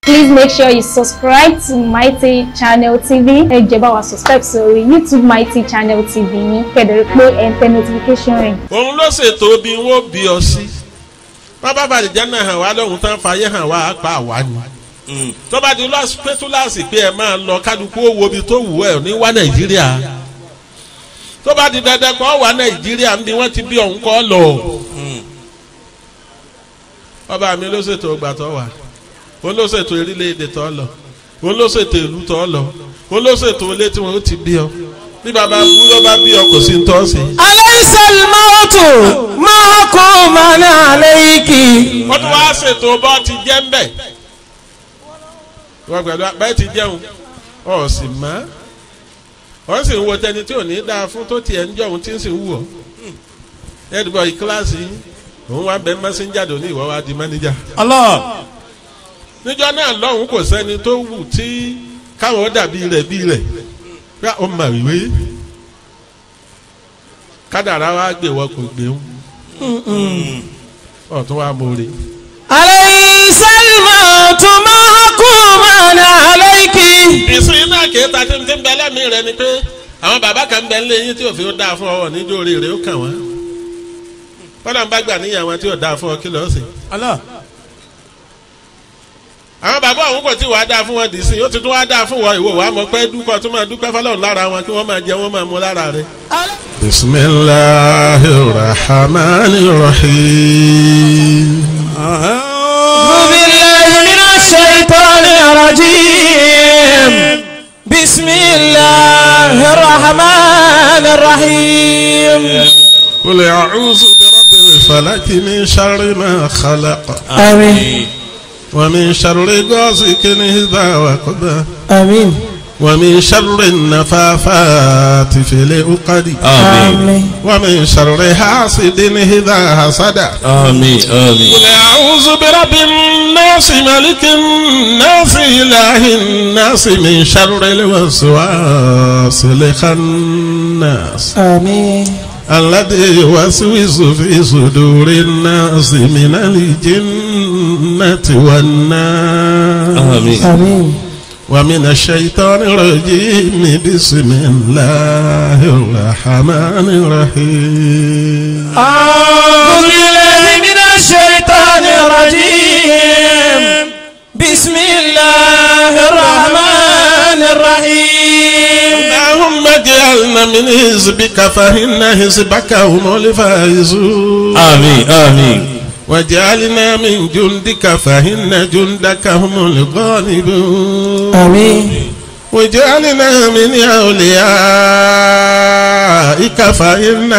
Please make sure you subscribe to Mighty Channel TV. Ẹ jẹ́ bá wa subscribe sórí YouTube Mighty Channel TV yín. Kẹ̀dẹ̀ pé ẹ̀ ń tẹ notification rẹ̀. òun ló ṣètò bí wọ́n bí ọ sí bàbá bàdìjà náà hàn wá lọ́hùn tán fàyè hàn wá pa àwa ni tó bá di pẹ́túláàsì pé ẹ máa lọ kálukú owó ibi tó wù ẹ́ ní wá nàìjíríà tó bá di dandan kọ́ wá nàìjíríà níbi wọ́n ti bí ọ̀hún kọ́ lọ ọba mi ló ṣètò ọgbà tó wà òun ló ṣètò orílẹ̀-èdè tó lọ òun ló ṣètò ìlú tó lọ òun ló ṣètò ilé tí wọ́n ti bí ọ bí bàbá bú ló bá bí ọ kò sí ń tọ́ sí i. أليس الموت محكوما عليك wọ́n tún wá ṣètò bọ́ ti jẹ́ ń bẹ̀. wọ́n pẹ̀lú bẹ́ẹ̀ ti jẹun ọ̀ sì mọ́ wọ́n sì ń wo tẹni tí ò ní dáa fún tó tiẹ̀ ń jọ òun tí ń sì ń wù ọ́. ẹ̀dùbọ̀ yìí kíláàsì yìí òun wá bẹ mẹ́sẹ̀njà tó ní ìwọ́ wá di mẹ́nẹ́jà. الله níjọ́ náà lọ́hùn kò sẹ́ni tó wù tí káwọn dàbí rẹ̀ bí rẹ̀ pé ó mà wíwé kádàrá wa gbé wọn kò gbé wọn ọ̀tún wa mọ̀ọ́rẹ́. أليس الموت محكوما عليك ìsìn náà kì í ta tí ń tí ń bẹ lẹ́mìí rẹ ni pé àwọn bàbá kan ń bẹ nílé yín tí òfin ó dáa fún ọ níjó orí rẹ ó kàn wọ́n kọ́dà ń bá gbà níyàwó tí ò dáa fún ọ kí lọ́ọ́ sè. الله àwọn bàbá òun kò tí wàá dáa fún wọn dì sí ó ti tún wàá dáa fún wọn ìwọ wàá mọ pé dúpọ̀ tó máa dúpẹ́ fọlọ́run lára wọn kí wọ́n máa jẹ wọ́n máa mú lára rẹ. bisimilahi rahman rahim. أعوذ بالله من الشيطان الرجيم بسم الله الرحمن الرحيم قل أعوذ برب الفلك من شر ما خلق آمين ومن شر غاسق إذا وقب آمين ومن شر النفاثات في العقد آمين ومن شر حاسد إذا حسد آمين آمين قل أعوذ برب الناس ملك الناس إله الناس من شر الوسواس الخناس آمين الذي يوسوس في صدور الناس من الجنة والناس آمين آمين ومن الشيطان الرجيم بسم الله الرحمن الرحيم أعوذ بالله من الشيطان الرجيم بسم الله الرحمن الرحيم اللهم اجعلنا من حزبك فإن حزبك هم الفائزون آمين آمين واجعلنا من جندك فإن جندك هم الغالبون آمين واجعلنا من أوليائك فإن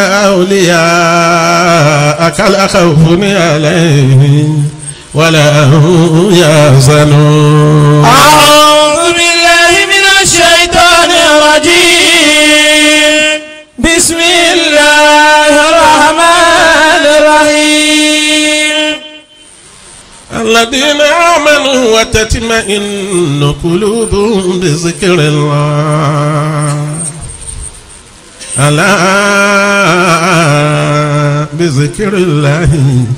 أولياءك لا خوف عليهم ولا هم يحزنون أعوذ بالله من الشيطان الرجيم بسم الله الرحمن الرحيم الذين آمنوا وتطمئن قلوبهم بذكر الله ألا بذكر الله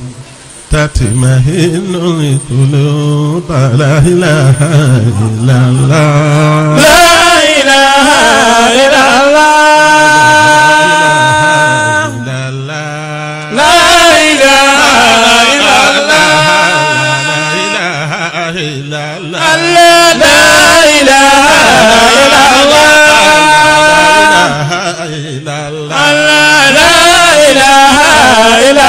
تطمئن القلوب لا إله إلا الله لا إله إلا الله لا لا إله إلا الله إله إلا الله الله لا إله إلا الله إلا الله الله لا إله إلا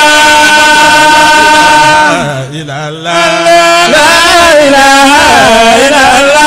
الله إلا الله لا إله إلا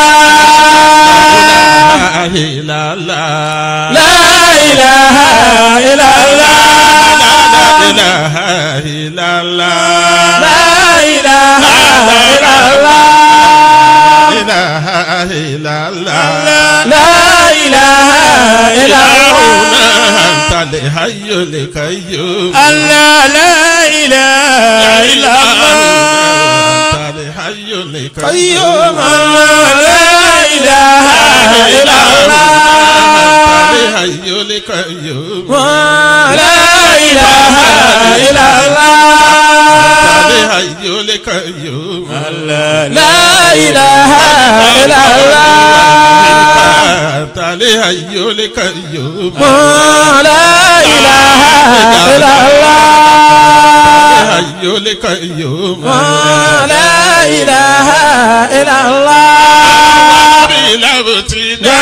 الله إلا الله لا إله إلا الله إله إلا الله لا إله إلا الله إله إلا الله لا إله إلا اللهم الله أنت الحي القيوم الله لا إله إلا الله أنت الحي القيوم قيوم الله لا إله إلا الله الحي القيوم لا إله إلا الله الحي القيوم لا إله إلا الله tàlẹ́ ayé ó lè ká yóò لا إله إلا الله ayé ó lè ká yóò لا إله إلا الله bí lábùtì لا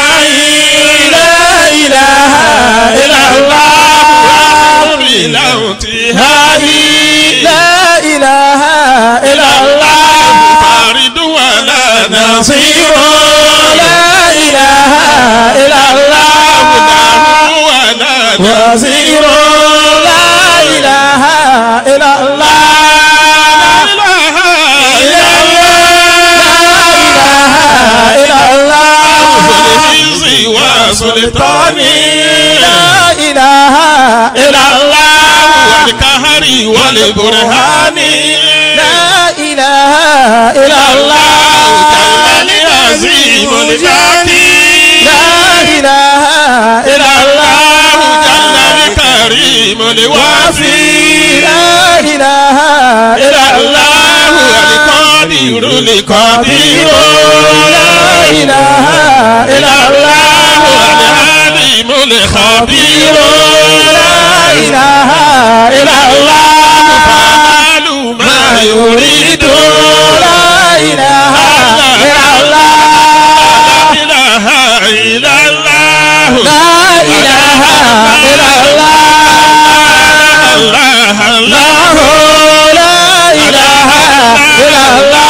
إله إلا الله bí lábùtì هذه لا إله إلا الله fàrídùwà lánàá نصير لا إله إلا الله wà lánàá وزير لا إله إلا الله إلا الله إلا الله ìsì wà sọlítọ́ni طاني لا إله إلا الله wàlíkàhárì wàlí burhani لا إله إلا الله jàlálí àzímù nìjákì لا إله إلا الله jàlálí kàrímù níwáfí لا إله إلا الله wàlíkọ́dìrú nìkọ́dìrú لا إله إلا الله wàlíhálìmù nìkọ́dìrú لا إله إلا الله fàálù máa يريد لا إله إلا الله ilaha illallah لا إله إلا الله Allah Allah الله لا إله إلا الله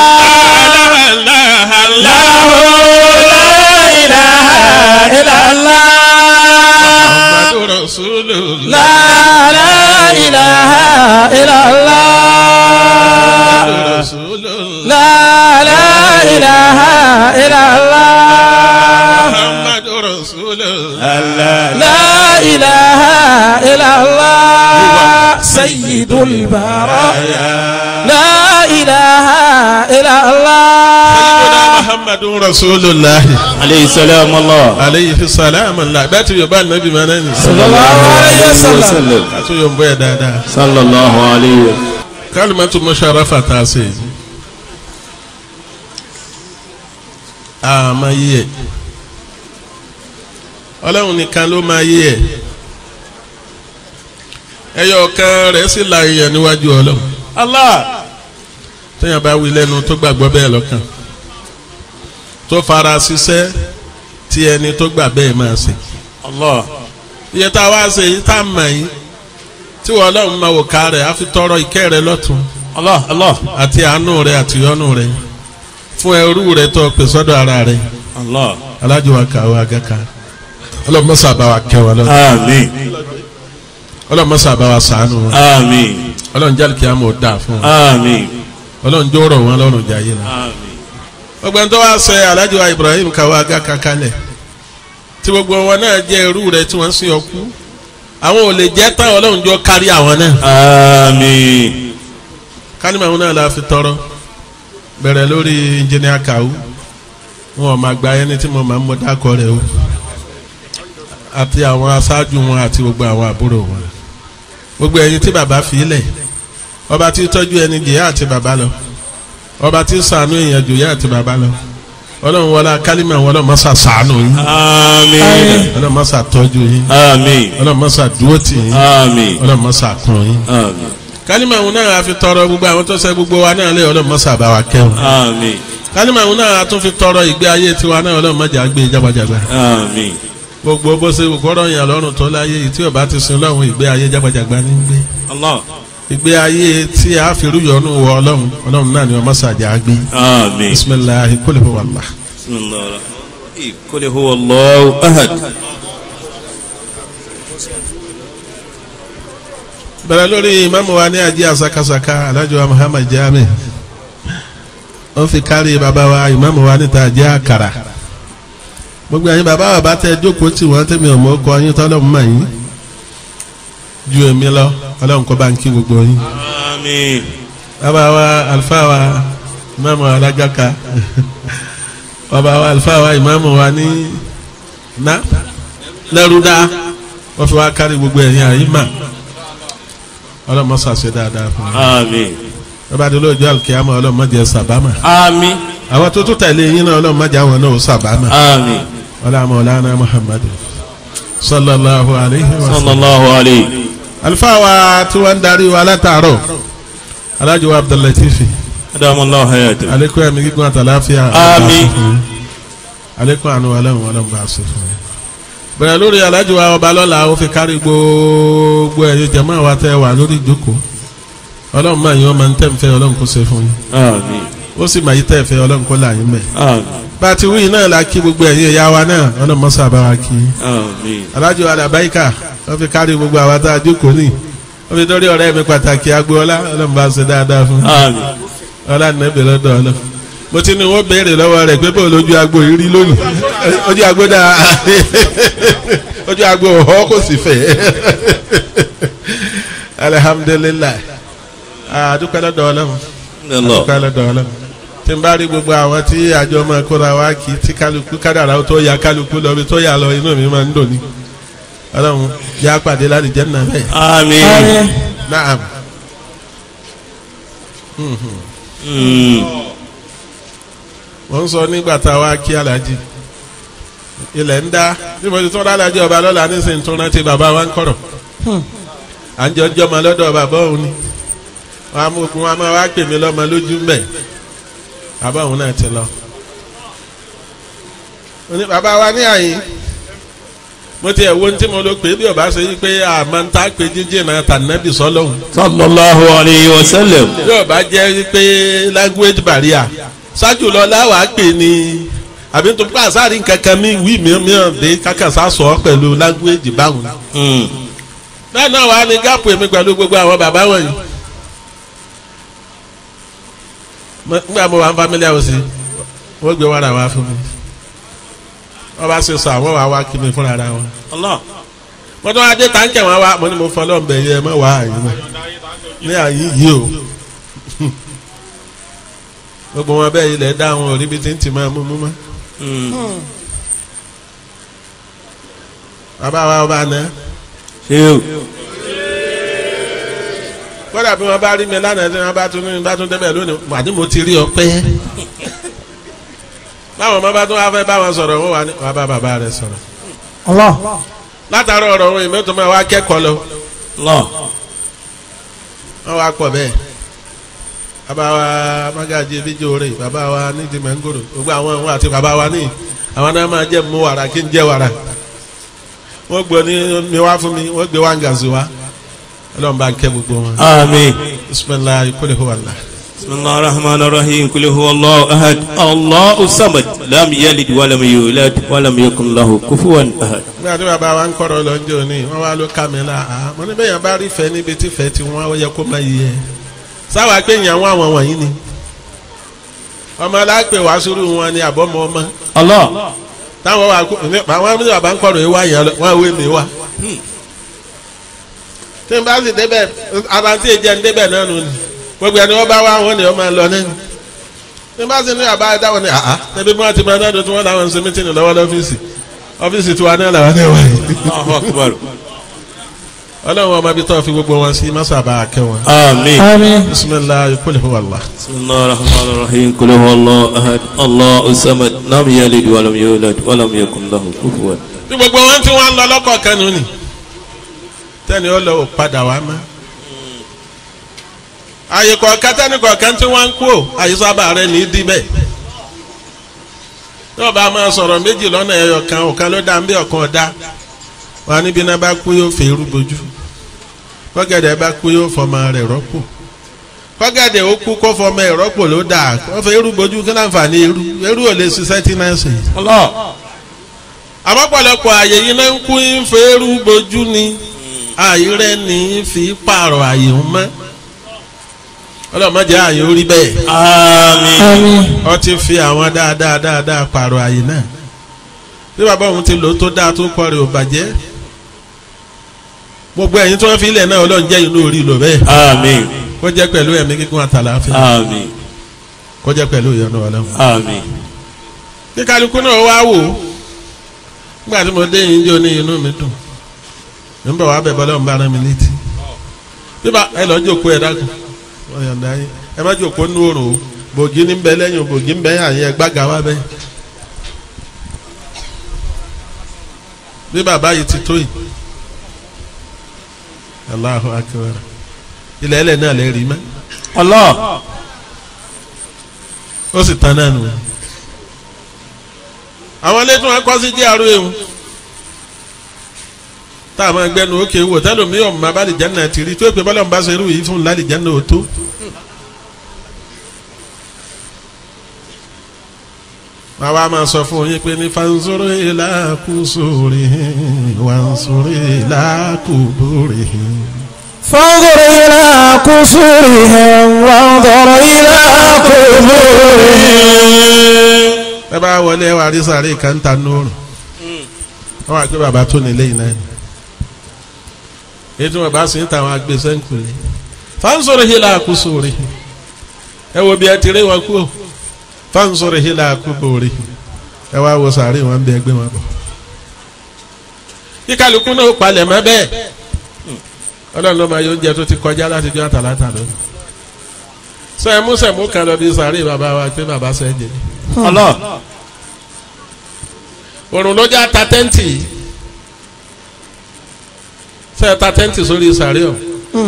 Allah Allah الله لا إله إلا الله Muhammadu Rasulullah لا لا إله إلا الله Rasulullah لا لا إله إلا الله Muhammadu Rasulullah لا إله إلا الله سيد البرايا لا إله إلا الله Muhammadu Rasulullah عليه السلام الله alayhi salam Allah bẹ́ẹ̀ tí yorùbá nàbí máa náà ní صلى الله عليه وسلم وسلم àti yorùbá yẹ dáadáa صلى الله عليه وسلم kálùmọ́tò mọ́ṣáráfà tá a ṣe àmọ́ yí ẹ̀ ọlọ́run nìkan ló máa yí ẹ̀ ẹyọ kan rẹ̀ sì la èèyàn níwájú ọlọ́run الله téèyàn bá wí lẹ́nu tó gbàgbọ́ bẹ́ẹ̀ lọ́kàn tó fara ṣiṣẹ́ tí ẹni tó gbà bẹ́ẹ̀ máa ṣe الله iye tá a wá ṣe yìí tá a mọ̀ yìí tí wọ́n ọlọ́run máa wò ká rẹ̀ á fi tọrọ ìkẹ́ rẹ̀ lọ́tún الله الله àti àánú rẹ̀ àti yọ́nú rẹ̀ fún ẹrú rẹ̀ tó pè sọ́dọ̀ ara rẹ̀ الله alájọ wa kàwé agaka ọlọ́mọṣà bá wa kẹ́ wọn lọ́dọ̀ آمين ọlọ́mọṣà bá wa sànù wọn آمين ọlọ́run jálì kí á mọ̀ dáa fún wọn آمين ọlọ́run jó rọ̀ wọn lọ́rùn jayé la آمين ọgbẹ́ni tó wá sẹ alájọ wa Ibrahim kàwé agaka kalẹ̀ tí gbogbo wọn náà jẹ́ ẹrú rẹ̀ tí wọ́n sin ọkú àwọn ò lè jẹ́ tán ọlọ́run jọ kárí àwọn náà آمين kálímà àwọn náà la fi tọrọ bẹ̀rẹ̀ lórí engineer Kawu wọn ò máa gba ẹni tí mo máa ń mọ dákọ rẹ̀ o àti àwọn aṣáájú wọn àti gbogbo àwọn àbúrò wọn gbogbo ẹ̀yin tí bàbá fi lẹ̀ ọba tí tọ́jú ẹni jìyà àti bàbá lọ ọba tí ṣàánú èèyàn jòyà àti bàbá lọ ọlọ́run wọlé kálímà wọn ọlọ́run mọ́sà ṣàánú yín آمين ọlọ́run mọ́sà tọ́jú yín آمين ọlọ́run mọ́sà dúró tì yín آمين ọlọ́run mọ́sà kún yín آمين kálímà àwọn náà a fi tọrọ gbogbo àwọn tó ṣe gbogbo wa náà lé ọlọ́run mọ́sà bá wa kẹ́wọn آمين kálímà àwọn náà a tún fi tọrọ ìgbé ayé tiwa náà ọlọ́run mọ́jà gbé jágbajàgba آمين gbogbo bó ṣe gbọ́dọ̀ yàn lọ́rùn tó láyé yìí tí ó bá ti sin lọ́run ìgbé ayé jágbajàgba ní gbé الله ìgbé ayé tí a fi rúyọ̀nù wọ ọlọ́run ọlọ́run náà ni wọ́n mọ́sà jà gbé آمين bisimilahi kólé fún wàllá. بسم الله الرحمن الرحيم قل هو الله أحد bẹ̀rẹ̀ lórí ìmáàmù wa ní ajé àsakasaka alájọ wa Muhammad Jami ó fi kárí bàbá wa ìmáàmù wa níta ajé àkàrà gbogbo ẹ̀yin bàbá wa bá tẹ jókòó tí wọ́n tẹ̀mí ọmọ ọkọ yín tọ́lọ́mù mọ̀ yín ju èmi lọ ọlọ́run kọ́ bá ń kí gbogbo yín آمين bàbá wa àlùfáà wa ìmáàmù wa alágàkà bàbá wa àlùfáà wa ìmáàmù wa ní ná lẹ́rúdá wọ́n fi wá kárí gbogbo ẹ̀yin àyímà ọlọ́run mọ́ sàṣẹ dáadáa fún mi آمين bàbá àdúrà ọjọ́ àlùkìyàmọ̀ ọlọ́run mọ́ jẹ́ sàbámà آمين àwọn tó tún tẹ̀lé yín náà ọlọ́run má jẹ́ àwọn náà ó sàbámà آمين ọlá mọ̀lánà muhammadu sallallahu alayhi wa صلى sallam. الله عليه àlùfáà wa tí wọ́n ń darí wa látàárọ̀ alájọ wa abdullatifi أدام الله حياته alekun ẹ̀mí gígùn àtàláfíà Àmín. alekun àánú ọlọ́run ọlọ́run bá a ṣe fún yín. bẹ̀rẹ̀ lórí alájọ wa ọba lọ́la ó fi kárí gbogbo ẹ̀yẹ jẹ̀mọ́ àwa tẹ́ wà lórí ìjókòó ọlọ́run máa yín ọmọ ntẹ́ nfẹ́ ọlọ́run kó ṣe fún yín آمين ó sì máa yí tẹ́ fẹ́ ọlọ́run kó là yín mẹ́. آمين bá a ti wí náà la kí gbogbo ẹ̀yin ẹ̀yà wa náà ọlọ́run mọ́sá bá wa kí. آمين alájọ alábáyíkà ó fi kárí gbogbo àwa tá a jókòó ní ó fi dórí ọ̀rẹ́ mi pàtàkì agboola ọlọ́run bá a ṣe dáadáa fún آمين ọlá nẹ́bẹ̀ lọ́dọ̀ ọlọ́ mo ti ní wọ́n béèrè lọ́wọ́ rẹ̀ pé bó lójú agbo yìí rí lónìí ojú agbo dáa ojú agbo ọ̀họ́ kò sì fẹ́ alihamudulilayi adúpẹ́ lọ́dọ̀ ọlọ́run الله adúpẹ́ lọ́dọ̀ ọlọ́run tí n bá rí gbogbo àwọn tí àjọ máa kóra wá kí tí kálukú kádàrá tó ya kálukú lọ bí tó yà lọ inú mi máa ń dùn ní ọlọ́run yá pàdé láti jẹ́ nà bẹ́ẹ̀ آمين naam أمم. wọ́n sọ nígbà tá a wá kí alájí ilẹ̀ ń dá bí mo ti tún alájí ọba lọ́la nísìnyí tún rántí bàbá wa ń kọ̀rọ̀ à ń jọjọ́ ọmọ lọ́dọ̀ bàbá òun ni wọ́n á mú okun wọn á máa wá pè mí lọ́mọ lójú ń bẹ̀ bàbá òun náà ti lọ. Ó ní bàbá wa ní àyín mo ti ẹ̀ wo ní tí mo lọ pé bí ọba ṣe yí pé àmọ́ ń tá pé jíjìn náà tànàbì sọ́lọ́hún صلى الله عليه وسلم bí ọba jẹ́ pé language barrier ṣáájú lọ láwàá pè ní àbí tó bá sáré kankan mi wí mìíràn dé kákàsá sọ ọ́ pẹ̀lú language báwọn. أمم. bẹ́ẹ̀ náà wàá ní gáàpù èmi pẹ̀lú gbogbo àwọn bàbá wọ̀nyí. Mo- nígbà mo wà ń family house wọ́n gbé wàrà wá fún mi wọ́n bá ṣe sọ àwọn wàá wá kí mi fúnra ra wọn. الله mo tún wá dé táǹkì wọn wá mo ní mo fọlọ́ ń bẹ̀ yẹ ẹ mọ̀ wá àyè mọ̀ ní àyè yìí o gbogbo wọn bẹ́ẹ̀ ilẹ̀ dá àwọn òrí bí tí ń tì máa mú mú mọ́. أمم. bàbá wa ọba náà شيو kódà bí wọn bá rí mi lánàá tí wọn bá tún ní bá tún débẹ̀ lónìí wàdí mo ti rí ọpẹ́ báwọn ọmọ bá tún wá fẹ́ báwọn sọ̀rọ̀ wọn wà ní wàá bá bàbá rẹ̀ sọ̀rọ̀ Allah. látàrí ọ̀rọ̀ wọn ìmọ̀ tó máa wá kẹ́kọ̀ọ́ lọ الله wọn wá pọ̀ bẹ́ẹ̀ bàbá wa magaji bíjó rè bàbá wa nídìí mẹ́ngòrò gbogbo àwọn ohun àti bàbá wa ní àwọn náà máa jẹ́ mú wàrà kí n jẹ́ wàrà wọ́n gbọ́ ní mi wá fún mi wọ́n gbé wá ń gàzú wa ọlọ́run bá ń kẹ́ gbogbo wọn آمين bisimilayi kúlẹ̀ kó wà lá. بسم الله الرحمن الرحيم قل هو الله أحد الله الصمد لم يلد ولم يولد ولم يكن له كفوا أحد nígbà tí bàbá wa ń kọ́rọ̀ lọ́jọ́ ní wọ́n wá ló ká mi la àá mo ní bẹ́ẹ̀ yẹn bá rí fẹ́ níbi tí fẹ́ ti wọ́n ó yẹ kó máa yẹ sáwà pé ìyàwó àwọn wọ̀nyí ni ọmọ alápè wá sórí wọn ni àbọ̀mọ ọmọ الله táwọn wà kó àwọn ní bàbá ń kọ́rọ̀ yìí wá yẹn lọ wọ́n wé mi wá. tí n bá sì débẹ̀ ara tí èjẹ́ ń débẹ̀ náà nù ni gbogbo ẹni wọ́n bá wá wọn ni wọ́n máa lọ náà tí n bá sì ní bàbá dáwọn ni àá tẹbi bí wọ́n ti máa náà tó tí wọ́n láwọn ń ṣe mítìnì lọ́wọ́ lọ́fíìsì ọ́fíìsì tiwa náà làwọn náà wáyé الله أكبر ọlọ́run ọmọ ibi tó fi gbogbo wọn sí mọ́sàbà akẹ́ wọn. آمين Àmín. bisimilayi kul huwa Allah. بسم الله الرحمن الرحيم قل هو الله أحد الله الصمد لم يلد ولم يولد ولم يكن له كفوا bí gbogbo wọn tí wọn lọ lọ́kọ̀ kẹnu ni tẹ́ni ó lọ padà wá mọ́. àyè kọ̀ọ̀kan tẹ́ni kọ̀ọ̀kan tí wọ́n ń kú ò àyè sábà rẹ̀ ní í dí bẹ́ẹ̀. tí wọ́n bá máa sọ̀rọ̀ méjì lọ́nà ẹ̀yọ kan ọ̀kan ló dá ń bí ọ̀kan ọ̀dá wọn níbi náà bá kú yóò fẹ́ irú bojú kọ́gẹ̀dẹ̀ bá kú yóò fọmọ rẹ̀ rọ́pò kọ́gẹ̀dẹ̀ ó kú kó fọmọ ẹ̀ rọ́pò ló dáa kó fẹ́ irú bojú kí láǹfààní irú irú ò lè ṣiṣẹ́ tí náà ṣe الله àmọ́ pọ̀lọpọ̀ àyè yìí náà ń kú ń fẹ́rù bojú ni àyè rẹ̀ ní í fi pààrọ̀ àyè ń mọ́ ọlọ́mọdé àyè ó rí bẹ́ẹ̀ آمين Àmín. ọ ti fi àwọn dáadáa dáadáa pààrọ̀ àyè náà bí bàbá òun ti lò ó tó dáa tó kọ́ rẹ̀ ò bàjẹ́ gbogbo ẹ̀yin tí wọ́n fi ilẹ̀ náà ọlọ́run jẹ́ inú orí lò bẹ́ẹ̀ آمين kó jẹ́ pẹ̀lú ẹ̀mí kíkún àtàlàáfíà آمين kó jẹ́ pẹ̀lú ìyọ́nú ọlọ́run آمين kí kálukú náà wá wò ó nígbà tí mo dé yín jó ní inú mi dùn mi ń bọ̀ wá bẹ̀ bọ́lá ń bá ara mi létí bíbá ẹ lọ jókòó ẹ dákun wọ́n yọ̀ǹda yín ẹ má jókòó nú òrùn o bògì ní bẹ lẹ́yìn bògì ń bẹ àyẹn gbága wá bẹ́ẹ̀. bí bàbá yìí ti tó yìí Allahu akbar ilẹ̀ ẹlẹ̀ náà lè rí mọ́ Allah ó sì tán náà nù. àwọn ilé tí wọ́n kọ́ sí jẹ́ àrò ewu tá a máa gbẹnu òkè wò tẹ́lómi ọ̀mọ abálìjáná ti rí tó pé bọ́lá ń bá ṣe irú yìí fún lálìjáná ò tó. wọ́n wá máa sọ fún yín pé ní fansoro ilá kùsùrì wànsoro ilá kùbùrì. فانظر إلى قصورهم وانظر إلى قبورهم ẹ bá wọlé wa rí sáré kàńtà nóòrùn wọ́n wá pé bàbá tó nílé yìí náà ni ètò wọn bá sì ń ta àwọn agbésẹ́ ńkùlé fansoro ilá kùsùrì ẹ wo bí ẹ ti rí wọn kú o fansoro ilá kùbùrì ẹ wá wo sáré wọn bí ẹgbẹ́ wọn bọ̀ kí kálukú náà palẹ̀ mọ́ bẹ́ẹ̀ ọlọ́run ló máa yọ oúnjẹ tó ti kọjá láti jọ àtàlátà lónìí sọ ẹ mú sẹ̀mú kan lọ bí sáré bàbá wa pé bàbá sẹ́ jẹ Allah òrùn ló já ta tẹ́ǹtì yìí sọ ẹ ta tẹ́ǹtì sórí sáré o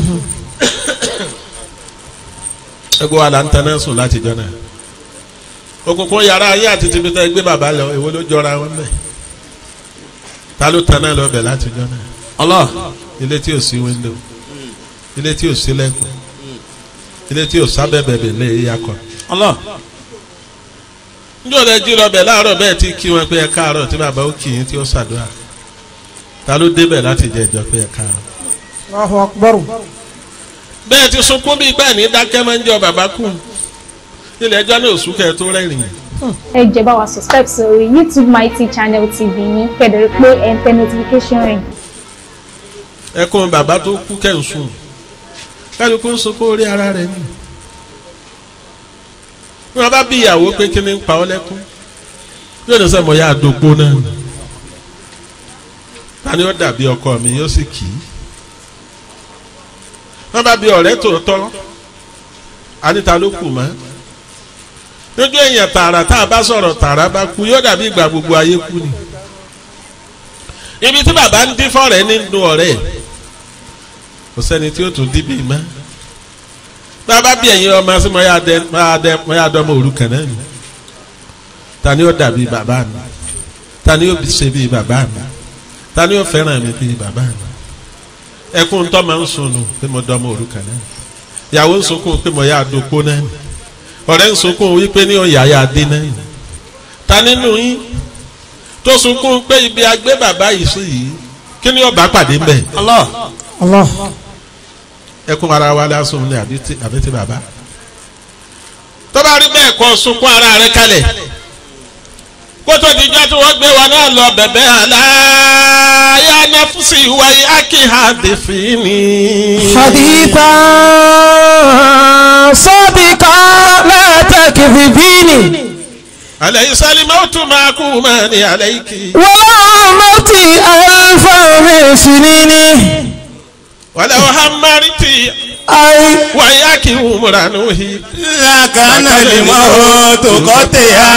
ẹgbẹ́ wa là ń tẹ́ná sùn láti jọ náà òkùnkùn yàrá ayé àti tìbí tẹ́ gbé bàbá lọ èwo ló jọra wọn bẹ́ẹ̀ ta ló tẹ́ná lọ bẹ̀ láti jọ náà Allah ilé tí ò sí wíńdò ilé tí ò sí lẹ́kùn ilé tí ò sábẹ́bẹ̀bẹ̀ lé yakọ̀. Allah njọ́ lẹ jí lọ bẹ̀ láàárọ̀ bẹ́ẹ̀ tí kí wọn pé ẹ káàárọ̀ tí bàbá ó kì í tí ó ṣàdúrà ta ló débẹ̀ láti jẹ ìjọ pé ẹ káàárọ̀. Allahu akbar bẹ́ẹ̀ ti sunkún bíi bẹ́ẹ̀ ní dákẹ́ máa ń jọ bàbá kù ilé ẹjọ́ náà oṣù kẹ́ tó rẹ́rìn ẹ jẹ́ bá wa subscribe sórí youtube mighty channel tv yín kẹ́dẹ̀rẹ́ pé ẹ̀ ń tẹ notification rẹ̀. ẹkún bàbá tó kú kẹ́ ń sùn kálukú ń sunkún orí ara rẹ̀ ni bí wọ́n bá bí ìyàwó pé kí ni ń pa ọ́ lẹ́kún yóò ní sẹ́mo yá àdógbó náà ni ta ni ó dàbí ọkọ mi yóò sì kì í wọ́n bá bí ọ̀rẹ́ tòótọ́ anita ló kù mọ́ lójú èèyàn tààrà tá a bá sọ̀rọ̀ tààrà bá kú yóò dàbí ìgbà gbogbo ayé kú ni ibi tí bàbá ń dín fọ́ọ̀rẹ́ nínú ọ̀rẹ́ kò sẹ́ni tí ó tún dín bí mọ́ bàbá bí ẹ̀yin ọmọ sí mọ́yá dẹ mọ́yá dẹ mọ́yá dọ́mọ òrukàn náà ni ta ni ó dàbí bàbá mi ta ni ó ṣe bí bàbá mi ta ni ó fẹ́ràn mi bí bàbá mi ẹkún tó máa ń sunu pé mo dọ́mọ òrukàn náà ìyàwó ń sunkún pé mo yá àdókò náà ni ọ̀rẹ́ ń sunkún wípé ní ọ̀yà yá dé náà ni ta nínú yín tó sunkún pé ibi agbé bàbá yìí sí yìí kí ni ọba pàdé mbẹ Allah Allah ẹkún ara wa lásùn ní àbí ti àbí ti bàbá tó bá rí bẹ́ẹ̀ kọ́ sunkún ara rẹ kalẹ̀ kótó ìdíjọ́ tí wọ́n gbé wa náà lọ bẹ̀bẹ̀ àlàyé anáfúsì wáyé akíhàdéfìní. حديثا صادقا لا تكذبيني àlẹ́ ìsálímọ́ tún máa kú mọ́ ní àlẹ́ ìkì. ولو عمرتي ألفا من سنين wàlẹ́ ọ̀hámárìtì أي wáyé akíhùmùránúhì. لكان الموت قطعا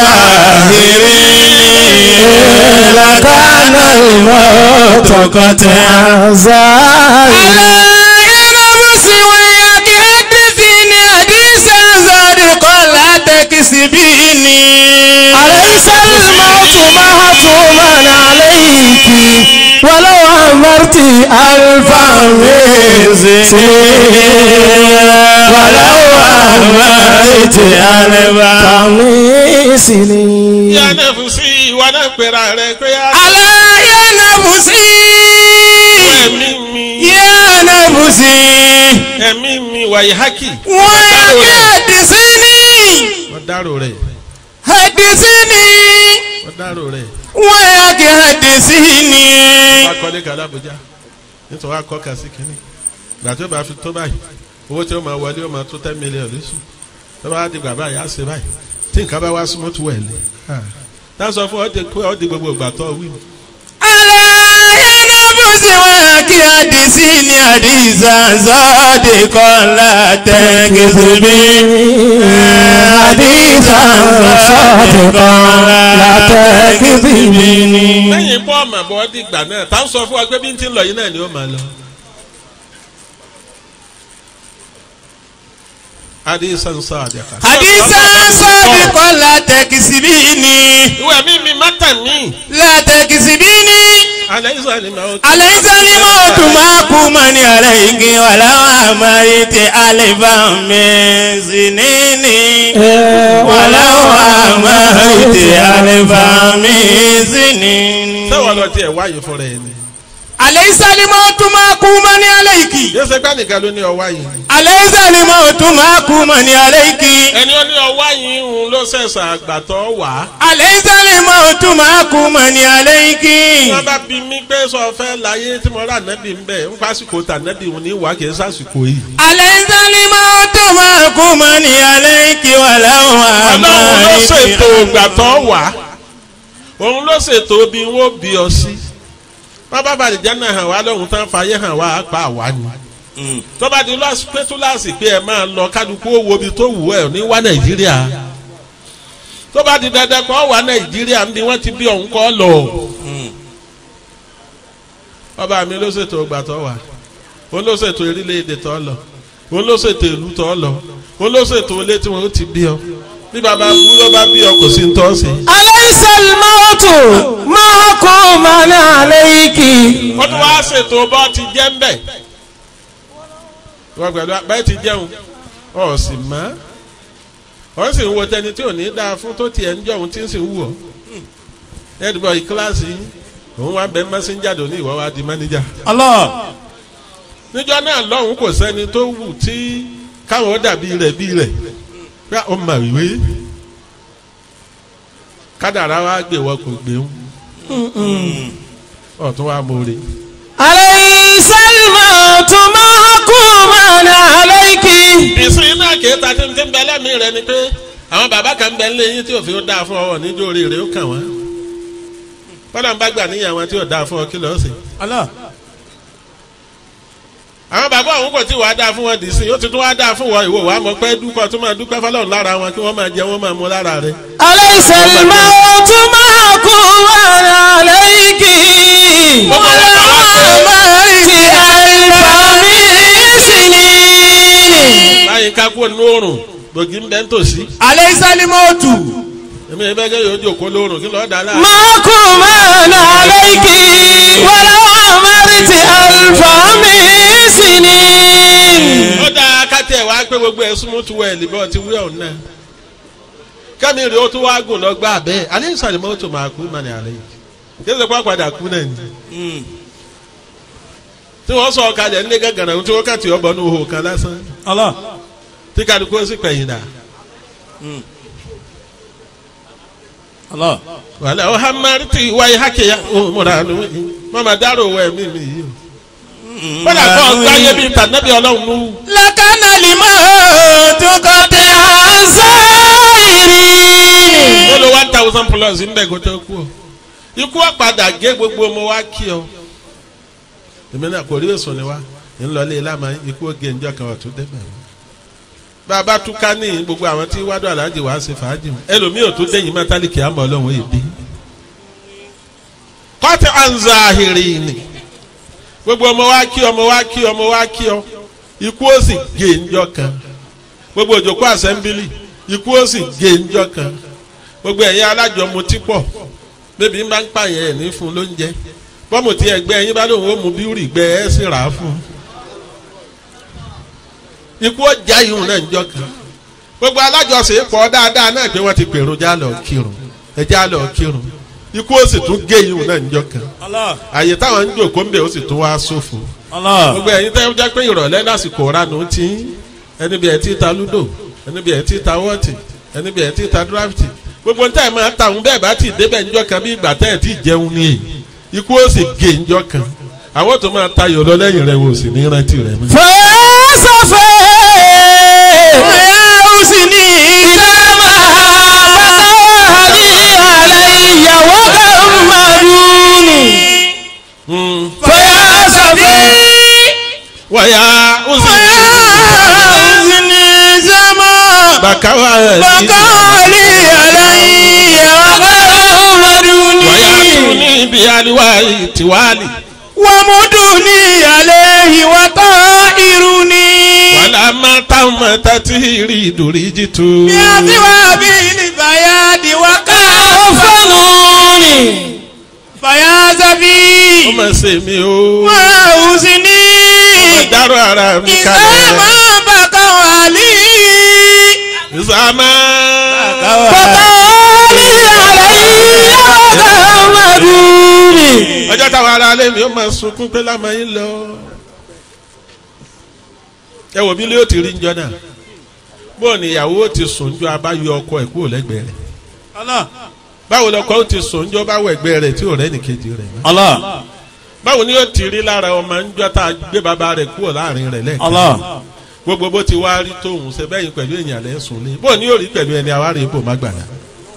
ظاهرين لكان الموت قطعا زاهرا نفسي وياك حدثيني حديثا صادقا لا تكسبيني أليس الموت مهتوما عليك ولو عمرت ألفا من سنين ولو عمرت ألفا من سنين yá nẹ́fùsì ìwà náà pèrà rẹ̀ pé á ألا يا نفسي ẹ̀mí mi يا نفسي ẹ̀mí mi wàyí hákì. وياك حدثيني wọ́n dárò rẹ̀ حدثيني wọ́n dárò rẹ̀. وياك حدثيني wọ́n akọ́lé kan lábújá nítorí wọ́n akọ́ kan sí kínní ìgbà tó bá fi tó báyìí owó tí ó máa wọlé ó máa tó ten million lóṣù tó bá di gbà báyìí á ṣe báyìí tí nǹkan bá wá súnmọ́ tó wẹ̀ lé tá a sọ fún ọ di pé ọ di gbogbo ìgbà tó wí. ألا يا síwáàkì àdìsí ni àdìsá sọ́ọ̀dì kọ́lá tẹ́gẹ́sìbí. àdìsá sọ́ọ̀dì kọ́lá tẹ́gẹ́sìbí. lẹ́yìn pọ́ ọmọ àbọ̀ dìgbà náà tá ń sọ fún wa pé bí n ti ń lọ yìí náà ni ó máa lọ. adisan sadiqa. àdìsá sọ́ọ̀dì kọ́lá tẹ́gẹ́sìbí ni. ìwé mi mi má tàn mí. látẹ̀kìsìbí ni. alẹ́ ìsọ̀ ni màá tó. alẹ́ ìsọ́ni mọ́ tún máa kú mọ́ ní alẹ́ igi wà láwọn àmàrí ti alẹ́ bá mi sí níní. wà láwọn àmàrí ti alẹ́ bá mi sí níní. sẹ́wọ̀n lọ tiẹ̀ wáyé fúnra ẹ̀ ni. alẹ́ ìsọ́ni mọ́ tún máa kú mọ́ ní alẹ́ igi. yóò ṣe gbá nìkan ló ní ọwá yìí. alẹ́ ìsọ́ni mọ́ tún máa kú mọ́ ní alẹ́ igi. ẹni ó ní ọwá yìí ń ló ṣẹ̀ṣà àgbàtọ́ wá. alẹ́ ìsọ́ni mọ́ tún máa kú mọ́ ní alẹ́ igi. wọ́n bá bí mi pé sọ fẹ́ láyé tí mo rà nẹ́bí ń bẹ̀ ń pásìkò tà nẹ́bí òun ní wà kì í sàsìkò yìí. alẹ́ ìsọ́ni mọ́ tún máa kú mọ́ ní alẹ́ igi wà láwọn ọlọ́run ló àmàrí ti ṣètò ìgbàtọ́ wá òun ló ṣètò bí wọ́n bí ọ sí. wọ́n bá bàlẹ̀ jẹ́ náà hàn wá lọ́hùn tán fàyè hàn wá pa àwa ni. tó bá di lọ́sí pé túláàsì pé ẹ máa lọ kálukú owó bí tó wù ẹ́ ní wá nàìjíríà. tó bá di dandan kọ́ wá nàìjíríà ń bí wọ́n ti bí ọ̀hún kọ́ lọ. ọba mi ló ṣètò ìgbàtọ́ wá òun ló ṣètò orílẹ̀-èdè tó lọ òun ló ṣètò ìlú tó lọ òun ló ṣètò ilé tí wọ́n ti bí ọ bí baba kú ló bá bí ọ kò sí ní tọ́ sí. alaysa al-mawtu mahkuman alayki. wọ́n tún wá ṣètò bọ́ ti jẹ́ ń bẹ̀. wọ́n pẹ̀lú abẹ́ ti jẹun ọ̀ sì mọ́ ọ̀ sì ń wo tẹni tí ò ní dáa fún tó tiẹ̀ ń jọ òun tí ń sì ń wù ọ́. ẹ̀dùbọ̀ ìkíláàsì òun wá bẹ́ẹ̀ mẹ́sẹ̀njà dò ní ìwọ́ wa di mánéjà. Allah. níjọ́ náà lọ́hùn kò sẹ́ni tó wù tí káwọn ó dàbí rẹ̀ bí rẹ̀ pé ó mà wíwé kádàrá wa gbé wọ́n kò gbé ń ọ̀tún wa mọ̀ọ́rẹ́. alaysa al-mawtu mahkuman alayki. ìsìn náà kì í ta tí ń tí ń bẹ lẹ́mìí rẹ ni pé àwọn bàbá kan ń bẹ nílé yín tí òfin ó dáa fún ọ níjó orí rẹ ó kàn wọ́n. bọ́dà ń bá gbà níyàwó tí ò dáa fún ọ kí lọ́ọ́ sí. Allah. àwọn bàbá òun kò tí wàá dáa fún wọn dì sí ó ti tún wàá dáa fún wọn ìwò wàá mọ̀ pé dúpọ̀ tó máa dúpẹ́ fọlọ́run lára wọn kí wọ́n máa jẹ wọ́n máa mú lára rẹ. alaysa al-mawtu mahkuman alayki. wala amarti alfami sinin. báyìí ká kú ní oòrùn gbòógì ń bẹ ń tòsí. alẹ́ ìsọ́ni mọ́ tù. èmi ìbẹ́ jẹ́ yóò jòkó lóòrùn kí lọ́ọ́ dá láà. mahkuman alayki. wala amarti alfami sinin. ó dáa kátẹ́ wàá pé gbogbo ẹ̀ súnmọ́ tu wẹ̀ lìbọn ti wí ọ̀hún náà. kẹ́mi rè ó tún wá gùn lọ gbá bẹ́ẹ̀ alẹ́ ìsàlẹ̀ mọ́tò máa kú mọ́ni àlẹ́ yìí kí ló pa padà kú náà ni. tí wọ́n sọ ọ̀kadà nílé gàgànà tí wọ́n kàtì ọ̀bọ̀ ní ihò kan lásán Allah. tí kálukú ó sì pẹ̀yìn dà. Allah. wàhálà ó hamari tí wáyé hákìyà ó múra nù mọ́mọ́ dárò wẹ̀ mí mi yìí o. wọ́n dà kọ́ gbáyé bíi tànàbí ọlọ́run nù. lakana limọ́ tó kọ́ tẹ àzáìrì. ó lo one thousand plus ń bẹ̀ kó tó kú ọ. ikú ọ̀padà gé gbogbo ọmọ wa kí ọ. èmi náà kò rí èso ni wa ń lọ ilé lámà ikú oge ńjọ kan ọ̀tún débẹ̀. bàbá túká ní gbogbo àwọn tí wádùn aláàjì wá ṣe fàájì wọn ẹlòmíì ò tún dẹ́yìn mẹ́tálíkì àmọ́ ọlọ́run yìí bí. kọ́tí anzahiri ni gbogbo ọmọ wa kí ọmọ wa kí ọmọ wa kí ọ ikú ó sì gé ńjọ kan gbogbo òjòkó àsẹ́ńbílì ikú ó sì gé ńjọ kan gbogbo ẹ̀yin alájọmọtí pọ̀ bébí ń bá ń pààyàn ẹ̀ ní fún lóúnjẹ bọ́mù tí ẹgbẹ́ ẹ̀yin bá lóun ó mú bíúrì gbẹ ẹ̀ sì rà á fún un ikú ọjà ìhùn náà ń jọ kan gbogbo alájọsìn pọ̀ dáadáa náà pé wọ́n ti pèrò já lọ kírun ẹ já lọ kírun ikú ó sì tún gé ìhùn náà ń jọ kan Allah. àyè táwọn ń jòkó ń bẹ̀ ó sì tún wá sófo Allah. gbogbo ẹ̀yin tẹ́ jẹ́ pé ìrọ̀lẹ́ lásìkò ránù tí ẹni bí ẹ ti ta ludo ẹni bí ẹ ti ta wọ́ọ̀tì ẹni bí ẹ ti ta dráfìtì gbogbo níta ẹ̀ máa ta òun bẹ́ẹ̀ bá ti débẹ̀ ńjọ́ kan bí ìgbà tẹ́ ẹ̀ ti jẹun ní èyí ikú ó sì gé ńjọ́ kan àwọn tó máa tayò lọ lẹ́yìn rẹ̀ wò sí ní rántí rẹ̀ mọ́. fẹsọfẹ. Ọ̀yá ó sì ní ìlànà àbátáwá ní àlẹ́ ìyàwó kan màdúnì. Hmm. fẹyà bàkáwà Bàkàlì àlàyé ọgọ́rùn-ún wàyà tún ní. ní ibi àríwá ìtìwálì Wàmúdùnì àlẹ́ ìwàtọ́ irú ni. wàlà máa táwọn máa tá tí rí ìdòrí jìtú. Bí a ti wá bí ní bàyá di wákà fọ́nù ni. Bàyá sábì. ó máa ṣe mí o Wọ́n ò sí ní. dárò ara mi Ìsá kalẹ̀ máa bàkà wà ní. ìsàmà Bàkàlì àlẹ́ ọgọ́rùn-ún ni. ọjọ́ táwọn ará alẹ́ mi ó máa sunkún pé lámà yín lọ. ẹ wò bí ilé ó ti rí njọ́ náà bóò ni ìyàwó ó ti sùn jọ abáyọ ọkọ ẹ̀ kúrò lẹ́gbẹ̀ẹ́ rẹ̀ Allah. báwo lọkọ ó ti sùn jọ báwọ ẹgbẹ́ rẹ̀ tí ò rẹ́ nìkejì rẹ̀ mọ́. Allah. báwo ni ó ti rí lára ọmọ njọ́ tá a gbé bàbá rẹ̀ kúrò láàrin rẹ̀ lẹ́ẹ̀kan Allah. gbogbo bó ti wá rí tóun ṣe bẹ́yìn pẹ̀lú èèyàn lẹ́sùn lé bóò ni yóò rí pẹ̀lú ẹni àwárí ibò má gbàdá.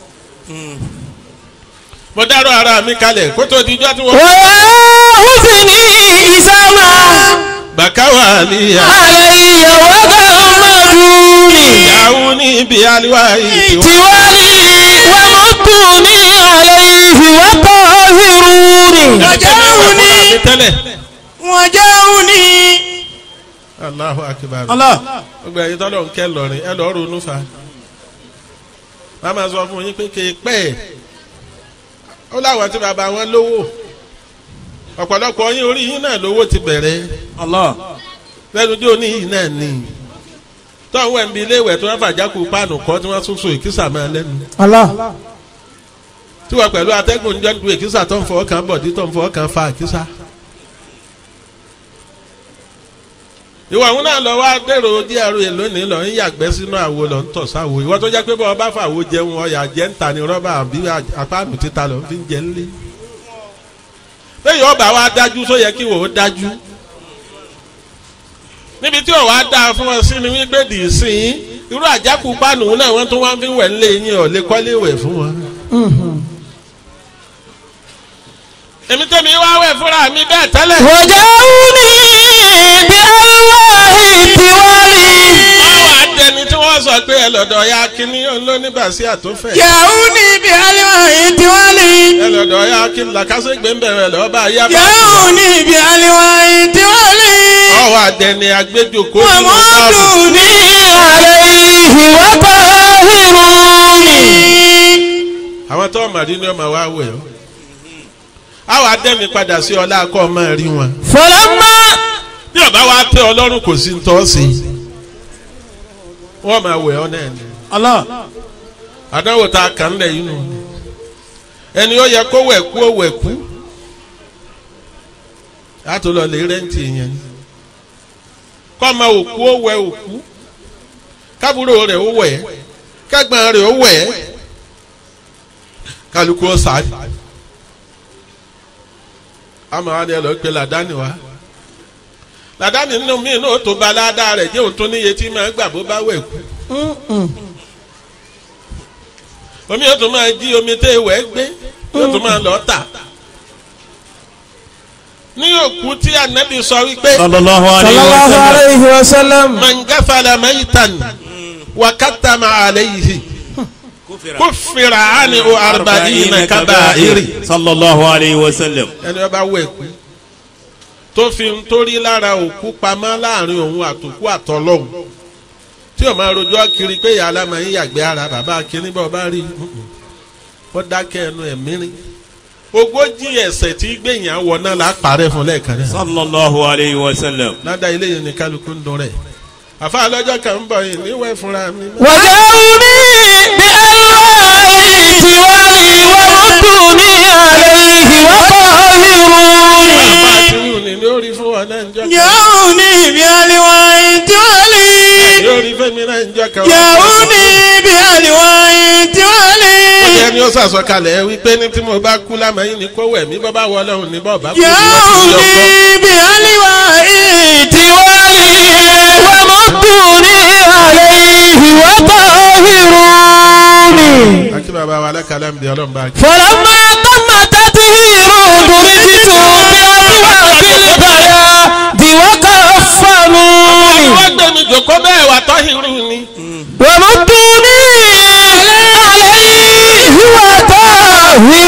mo dárò ara mi kalẹ̀ kó tó di ijọ́ tí wọ́n. وحسني إسامة bàkáwà níyà. علي وغمروني ìyàwó ní ibi àríwá ìtìwọ́. توالي ومدني عليه وطهروني وجاوني tẹ́lẹ̀. وجاوني Allahu akibar. الله gbogbo ẹ̀yin tọ́lọ̀ ń kẹ́ lọ́rin ẹ lọ́ọ́ ronú fa. wọ́n máa sọ fún yín pé kì í pẹ́ ẹ̀. ó láwọn tí bàbá wọn lówó. ọ̀pọ̀lọpọ̀ yín orí yín náà lówó ti bẹ̀rẹ̀. الله lẹ́nu tí oní yìí náà ní. tọ́wọ́ ẹ̀ ń bi ilé ìwẹ̀ tí wọ́n fàjákù páànù kọ́ tí wọ́n tún so ìkísà máa lẹ́nu. Allah. tí wọ́n pẹ̀lú atẹ́gùn ń jọ́ du ìkísà tó ń fọwọ́ kan bọ̀dí tó ń fọwọ́ kan fa ìkísà. ìwọ àwọn náà lọ wá dèrò díẹ̀ ru èlò ní lọ ń yàgbẹ́ sínú àwo lọ ń tọ̀ sáwo ìwọ tó jẹ́ pé bọ́ọ̀ bá fàwo jẹun ọ̀yà jẹ́ ń ta ni rọ́bà àbí apáàmù títa lọ fi ń jẹ ńlé. lẹ́yìn ọba wa dájú tó yẹ kí wò ó dájú. níbi tí òwò á dáa fún ọ sí ni wípé dì í sí i irú àjákù pánù náà wọ́n tún wá fi ń wẹ̀ ńlé yín ọ̀ lè kọ́lé wẹ̀ fún wọn. èmi tẹ́mi wá wẹ̀ fúnra mi bẹ́ẹ̀ tẹ́lẹ̀. وجاوني بألواح توالي wọ́n wá dẹni tí wọ́n sọ pé ẹ lọ́dọ̀ ya kínní olóníbàṣí àtúnfẹ́. جاوني بألواح توالي ẹ lọ́dọ̀ ya kínní làkàṣègbè ń bẹ̀rẹ̀ lọ́ọ́ bá yá bá. جاوني بألواح توالي wọ́n wá dẹni agbẹ́jọ́kọ́ nínú báàbù. ومدني عليه وطهروني àwọn tó ọmọdé ni ọmọ wa wẹ̀ ọ́. àwọn adẹ́mi padà sí ọlá akọ́ ọmọ rí wọn. فلما bí ọba wa tẹ ọlọ́run kò sí tọ́ sí i. wọ́n máa wẹ̀ ọ́ náà ni. الله àdánwò tá a kàn lẹ̀ yín nù. ẹni ó yẹ kó wẹ̀ kú ó wẹ̀ kú. látò lọ lè rẹ́ǹtì yẹn. kọ́ ọmọ òkú ó wẹ̀ òkú. kábúrò rẹ̀ ó wẹ̀ kẹ́gbọ́n rẹ̀ ó wẹ̀ kálukú ó sáà. àmọ́ wa ni ẹ lọ pe làdáni wa. làdáni nínú mi náà ó tó ba ládàá rẹ̀ jẹ́ òun tó níye tí máa gbà bó bá wẹ̀ kú. omi yóò tún máa jí omi tẹ́ ìwẹ̀ gbé yóò tún máa lọ tà. ní òkú tí anabi sọ wípé صلى الله عليه Sallallahu وسلم alayhi wa sallam. mangafala maitan wakatama alayhi kufira ani o arba'ina kabairi. صلى الله عليه وسلم ẹni ọba wẹ̀ kú tó fi ń torí lára òkú pamọ́ láàrin òun àtòkú àtọlọ́hun tí o máa rojọ́ kiri pé ìyá alámọ̀ yín yàgbé ara bàbá akínní bá ọba rí ó dákẹ́ ẹnu ẹ̀mí rí ogójì ẹ̀ṣẹ̀ tí gbẹ̀yìn àwọ̀ náà là á parẹ́ fún lẹ́ẹ̀kan náà صلى الله عليه وسلم ládàá ilé yìí ni kálukú ń dun rẹ̀ àfa lọ́jọ́ kan ń bọ̀ yìí níwẹ̀ fúnra mi. وجاوني بألواح توالي وردوني عليه وطهروني àfa àti wù ní ní orí fún wọn náà ń jọ kan جاوني بألواح توالي ní orí fẹ́mi náà ń jọ kan. جاوني بألواح توالي ó yẹ ni ó sàsọkalẹ̀ wípé ní tí mo bá kú lámàyín ní kó wẹ̀ mí bọ́ bá wọ ọlọ́run ní bọ́ọ̀ bá kú ní wọ́n ti yọ kọ́. جاوني بألواح توالي وردوني عليه وطهروني akí bàbá wa alákàlà ń di ọlọ́run bá kí. فلما تم تطهير درجت بأسوأ البلاد وكفنوني wọ́n gbé mi jọ jòkó bẹ́ẹ̀ wà tọ́hìrù ni. ومدوني عليه وطهروني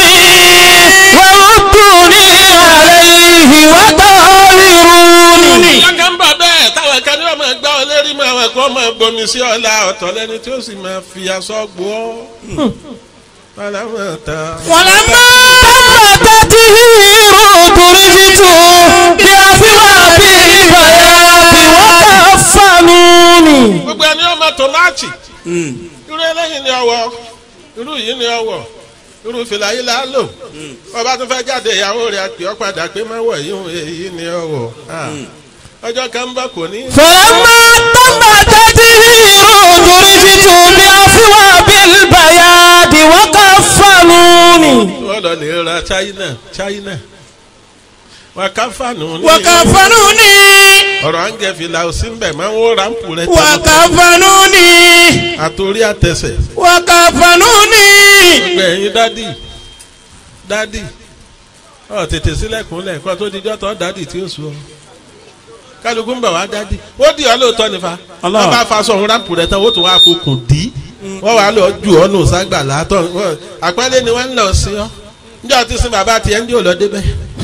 ومدوني عليه وطهروني Yọ̀ǹgá ń bọ̀ bẹ́ẹ̀ táwọn kan ní wọ́n máa gbá ọ lérí mọ́ àwọn kan máa bomi sí ọ̀la ọ̀tọ̀ lẹ́ni tí ó sì máa fi aṣọ gbó ọ́. Fọlámọ́ta. ولما تم تطهير درجت بأثواب البياض وكفنوني Gbogbo ẹni ọmọ tòmátì. Irú eléyìí ni ọwọ́. Irú yìí ni ọwọ́. Irú fìlà yìí là á lò. Ọba tó fẹ́ jáde ìyàwó rẹ̀ àpè ọ́ padà pé má wọ̀ yìí èyí ni ọwọ́. Ọjọ́ kan ń bọ̀ kò ní. فلما تم تطهير درجت بأثواب البياض وكفنوني Wọ́n lọ lè ra China China. Wàkàfànù ní. وكفنوني Ọ̀rọ̀ àǹgẹ̀ fìlà ò sí ń bẹ̀ máa ń wó ráǹpù rẹ̀ tẹ́lẹ̀. وكفنوني Àtòrí àtẹsẹ̀. وكفنوني gbogbo ẹ̀yin dádì dádì ọ tètè sílẹ̀kùnlẹ̀ kó tó dijọ́ tọ́ dádì tí ó sùn ọ kálukú ń bọ̀ wá dádì ó di ọ lóòótọ́ nífa Allah. wọ́n bá faṣọ òun rámpù rẹ̀ tán ó tún wá fokùn dì í wọ́n wàá lọ ju ọ́ nù ságbà látọ̀ wọ́n- àpẹẹrẹ ni wọ́n ń lọ sí ọ níjọ́ tí sin bàbá tiẹ̀ ń dí òlọ́ débẹ̀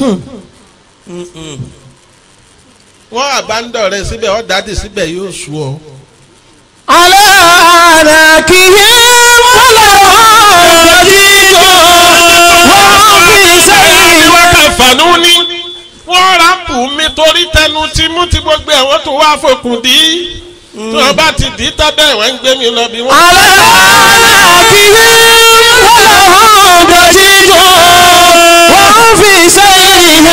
wọ́n àbándọ̀ rẹ̀ síbẹ̀ ọ́ dádì síbẹ̀ yóò sùn ọ. على أناكهم ولهم جديد وهم في سير fànú ní wọ́n rámpù mi torí tẹnu tí mú ti gbogbo ẹ̀ wọ́n tún wá fokùn dì í tí wọ́n bá ti dì í tábẹ́ wọ́n ń gbé mi lọ bí wọ́n. على أناكهم ولهم جديد وهم في سيرهم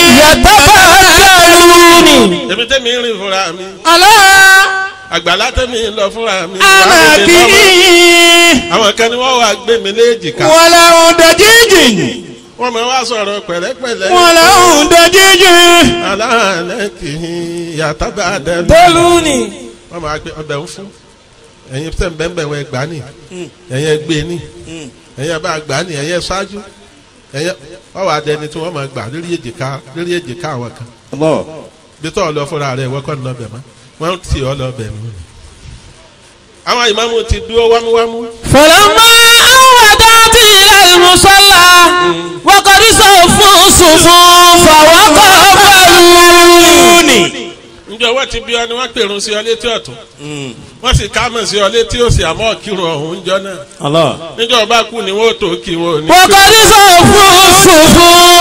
يتفكرون èmi tẹ́mi ń rìn fúnra mi على àgbàlá tẹ́mi ń lọ fúnra mi. أناكهم àwọn kan ni wọ́n wá gbé mi léèjìká ولهم جديد wọ́n máa wá sọ̀rọ̀ pẹ̀lẹ́pẹ̀lẹ́. ولهم جديد aláàlẹ́ kì í yàtọ̀ bá a dẹnu. دلوني wọ́n máa gbé ọbẹ̀ ń fún ẹ̀yin tẹ̀ ń bẹ́ẹ̀ bẹ́ẹ̀ wọ́n gbà ní ẹ̀yin ẹ gbé ní ẹ̀yin bá gbà ní ẹ̀yin ṣáájú ẹ̀yin wọ́n wà dẹni tí wọ́n máa gbà lórí èjìká lórí èjìká àwọn kan bí tọ́ ọ lọ fúnra rẹ̀ wọ́n kọ́ ní lọ́bẹ̀ mọ́ wọ́n ti ọ lọ́bẹ̀ nù. àwọn ìmáàmù ti dúró wámúwámú فلما أودعت إلى المصلى وقد صفوا الصفوف وقبلوني njẹ́ wọ́n ti bí ọ ni wọ́n pèrún sí ọ létí ọ̀tún wọ́n sì ká mọ̀ sí ọ létí òsì àmọ́ kírun ọ̀hún njọ́ náà níjọ́ ọba kú ni wọ́n tó kí wọn ò ní. وقد صفوا الصفوف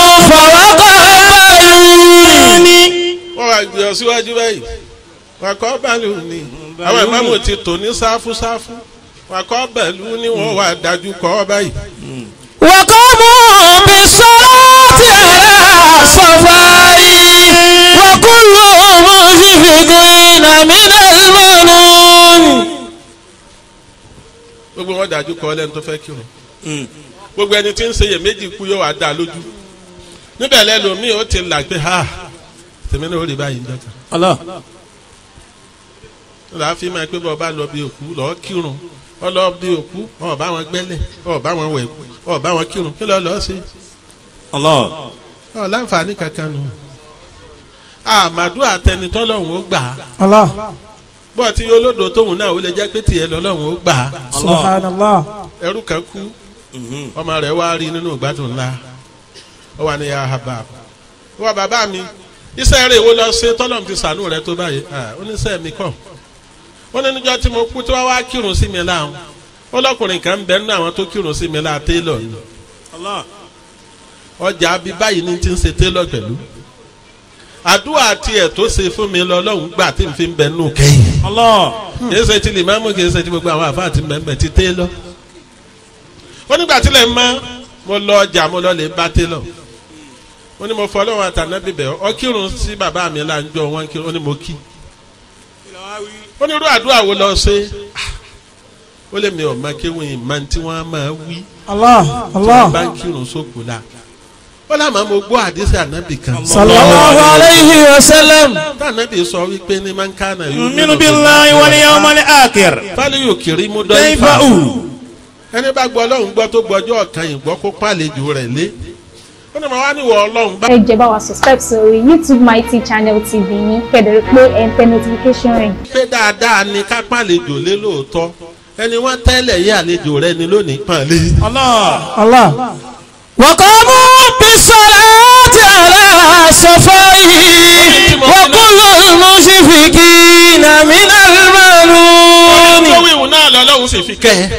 وقبلوني wọ́n wá gbé ọ síwájú báyìí wọ́n kọ́ bàálù ni àwọn ìmáàmù ti tò ní sáfù sáfù wọ́n kọ́ bàálù ni wọ́n wá dájú kọ́ báyìí. وقاموا بالصلاة على صفاري وكلهم مشفقين من المنون gbogbo wọn dájú kọ́ lẹ́nu tó fẹ́ kírun gbogbo ẹni tí ń ṣe iyèméjì kú yóò wá dá lójú níbẹ̀ lẹ́lòmíì ó ti là pé ha tèmi náà ó rí báyìí njọ́ kan lọ́la fi máa pé bọ́ọ̀ bá lọ bí òkú lọ́ọ́ kírun ọ lọ bí òkú ọ bá wọn gbẹ́lẹ̀ ọ bá wọn wẹ̀ ọ bá wọn kírun kí lọ́ọ́ lọ́ọ́ ṣe ọ láǹfààní kankan nù àmàdù àtẹnitọ́ lọ́hùn ó gbà á bọ́ọ̀ tí olódò tóhùn náà ó lè jẹ́ pé tiẹ̀ lọ́lọ́hùn ó gbà á Subhanallah. ẹrú kan kú ọmọ rẹ̀ wá rí nínú ìgbádùn ńlá ó wà ní yahaba wọ́n bàbá mi iṣẹ́ rẹ̀ wo lọ ṣe tọ́lọ́m ti sànú rẹ̀ tó báyìí Ah, oníṣẹ́ mi kọ́ ó ní níjọ́ tí mo kú tí wọ́n wá kírun sí mi láwọn ó lọ́kùnrin kan ń bẹ nínú àwọn tó kírun sí mi láà télọ̀ ni ọjà bí báyìí ní ti ń ṣe télọ̀ pẹ̀lú àdúrà tiẹ̀ tó ṣe fún mi lọ lọ́hùn gbà tí n fi ń bẹ nù kẹ́yìn kì í ṣe ti lèmọ́mù kì í ṣe ti gbogbo àwọn àfáà ti mẹ́mẹ́ ti télọ̀ ó nígbà tí lè mọ́ mo lọ ọjà mo lọ lè bá télọ̀ ó ní mo fọ ọlọ́run àtàná bíbẹ̀ ọ kírun sí bàbá mi là ń jọ wọn kírun ó ní mo kí ó ní irú àdúrà wo lọ ṣe ó lè mi ò máa kéwìn ìmọ̀ tí wọ́n á máa wí Allah. tí wọ́n bá Allah. ń kírun sóko la ó lámà mo gbọ́ àdísẹ́ ànábì kan Sallallahu alayhi wa sallam. tànábì sọ wípé ní máa ń ká náà yóò نؤمن بالله واليوم الآخر fálẹ́ yóò kiri mú dọ́ كيف ifá أو ẹni bá gbọ́ ọlọ́run gbọ́ tó gbọ́jọ́ ọ̀kan yìí gbọ́ kó pàlejò rẹ̀ lé ó ní mo wá níwọ̀ ọlọ́run bá ẹ jẹ́ bá wa subscribe sórí youtube mighty channel tv yín kẹ́dẹ̀rẹ́ pé ẹ̀ ń tẹ notification rẹ̀. pé dáadáa ni ká pàlejò lé lóòótọ́ ẹni wọ́n tẹ́lẹ̀ yé àlejò rẹ ni lónìí pàlẹ́. Allah. وقاموا بالصلاة على صفائه وكل المشفقين من tó الملون wíwù náà lọ́lọ́run sì fi kẹ́ ẹ.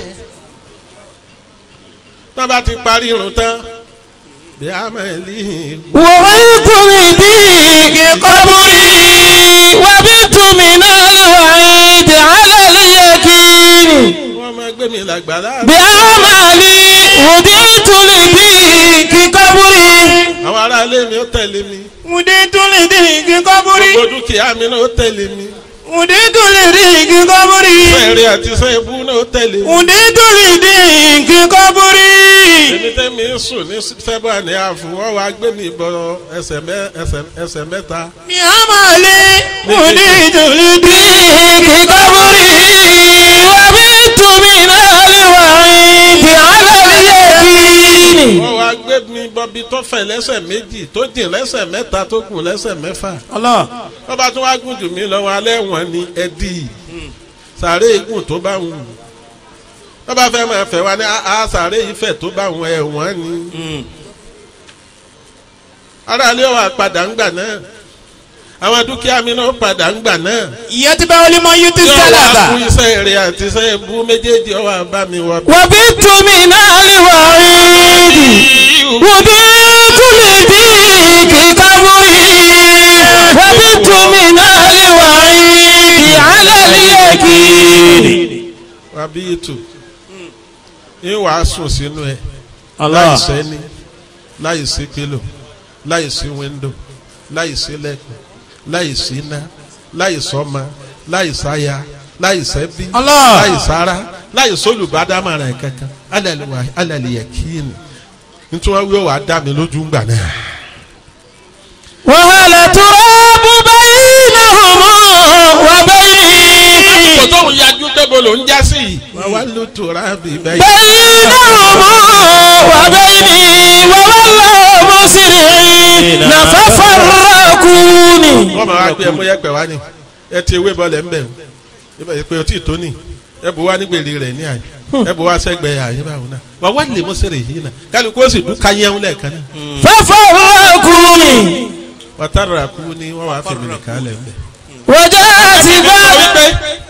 tó bá ti parí irun tán bí a máa lè وغيت لديك قبري وبت من الوعيد على اليقين wọ́n máa gbé mi làgbàlá. بأعمالي وديت لديك قبري àwọn aráalé mi ó tẹ̀lé mi وديت لديك قبري gbogbo dúkìá mi náà ó tẹ̀lé mi وديت لديك قبري sẹ́ẹ̀rẹ́ àti sẹ́ẹ̀bù náà ó tẹ̀lé mi. وديت لديك قبري èmi tẹ́mi ń sùn ní sẹ́bà ní àfùwọ́ wa gbé mi bọ ẹsẹ̀ mẹ́- ẹsẹ̀- ẹsẹ̀ mẹ́ta. بعمالي وديت لديك قبري وبت من الوعيد على اليقين wọ́n wá gbé mi bọ́bi tó fẹ̀ lẹ́sẹ̀ méjì tó jìn lẹ́sẹ̀ mẹ́ta tó gùn lẹ́sẹ̀ mẹ́fà. الله wọ́n bá tún wá gùn jù mí lọ́wọ́ alẹ́ wọn ni ẹdí sàré igun tó bá wù. wọ́n bá fẹ́ máa fẹ́ wa ní a sàré ìfẹ́ tó bá wù ẹ̀ wọ́n ni. aráàlú wa padà ń gbà náà àwọn dúkìá mi náà padà ń gbà náà. يتبع لمن يؤتي yóò wá fún السلام iṣẹ́ rẹ̀ àti iṣẹ́ ibú méjèèjì ọwọ́ àbá mi wọ. وبت من الوعيد وديت لديك قبري وبت من الوعيد على اليقين wàbí ètò ń wàá sùn sínú ẹ láì sẹ́ni láì sí kílò láì sí wíńdò láì sí lẹ́kùn láì sí iná láì sọ́mọ láì sáya láì sẹ́bí Allah. láì sára láì sólùbádámọ̀ràn kankan alàlùwà alàlìyẹ kíni nítorí wọn wíwọ́ wàá dá mi lójú ńgbà náà. وهل تراب بينهما وبين kò tóun yájú débo ló ń já sí i. wọ́n wá ló tora bíbẹ́ yìí. بينهما وبيني ووالله مسرعين ففرقوني wọ́n máa wá gbé ẹmú yẹpẹ̀ wá ní ẹ ti ewé bọ́ọ̀lù ẹ̀ ń bẹ̀ o ibà yìí pé o tí ì tó ní ẹ bù wá ní gbèrè rẹ̀ ní àyè ẹ bù wá sẹ́gbẹ̀ẹ́ àyè báwo náà wà wá lè mú sẹ́rẹ̀ yìí náà kálukú ó sì dún káyẹ̀wò lẹ́ẹ̀kan náà ففرقوني wọ́n tára kú ní wọ́n wàá fèmí nìkan lẹ̀ ń bẹ̀. وجاءت sọ بعد wípé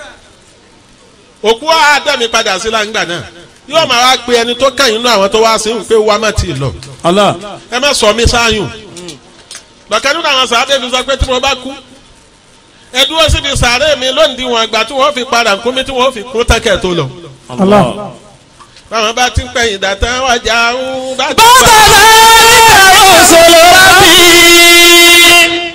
òkú àádọ́mi padà sí láǹgbà náà yóò máa wá pe ẹni tó kàn yín nú àwọn tó wá sí pé wá má ti lọ الله ẹ má sọ mí sáyùn lọ́kẹ́ nínú àwọn sàádé mi sọ pé tí mo bá kú ẹ dúró síbi sàárè mi lónìí wọn àgbà tí wọ́n fi padà nkúmi tí wọ́n fi kún tẹ́kẹ̀ tó lọ. الله báwọn bá ti ń pẹ̀yìn dàtà wájà ń bá ti بعد ذلك رسل ربي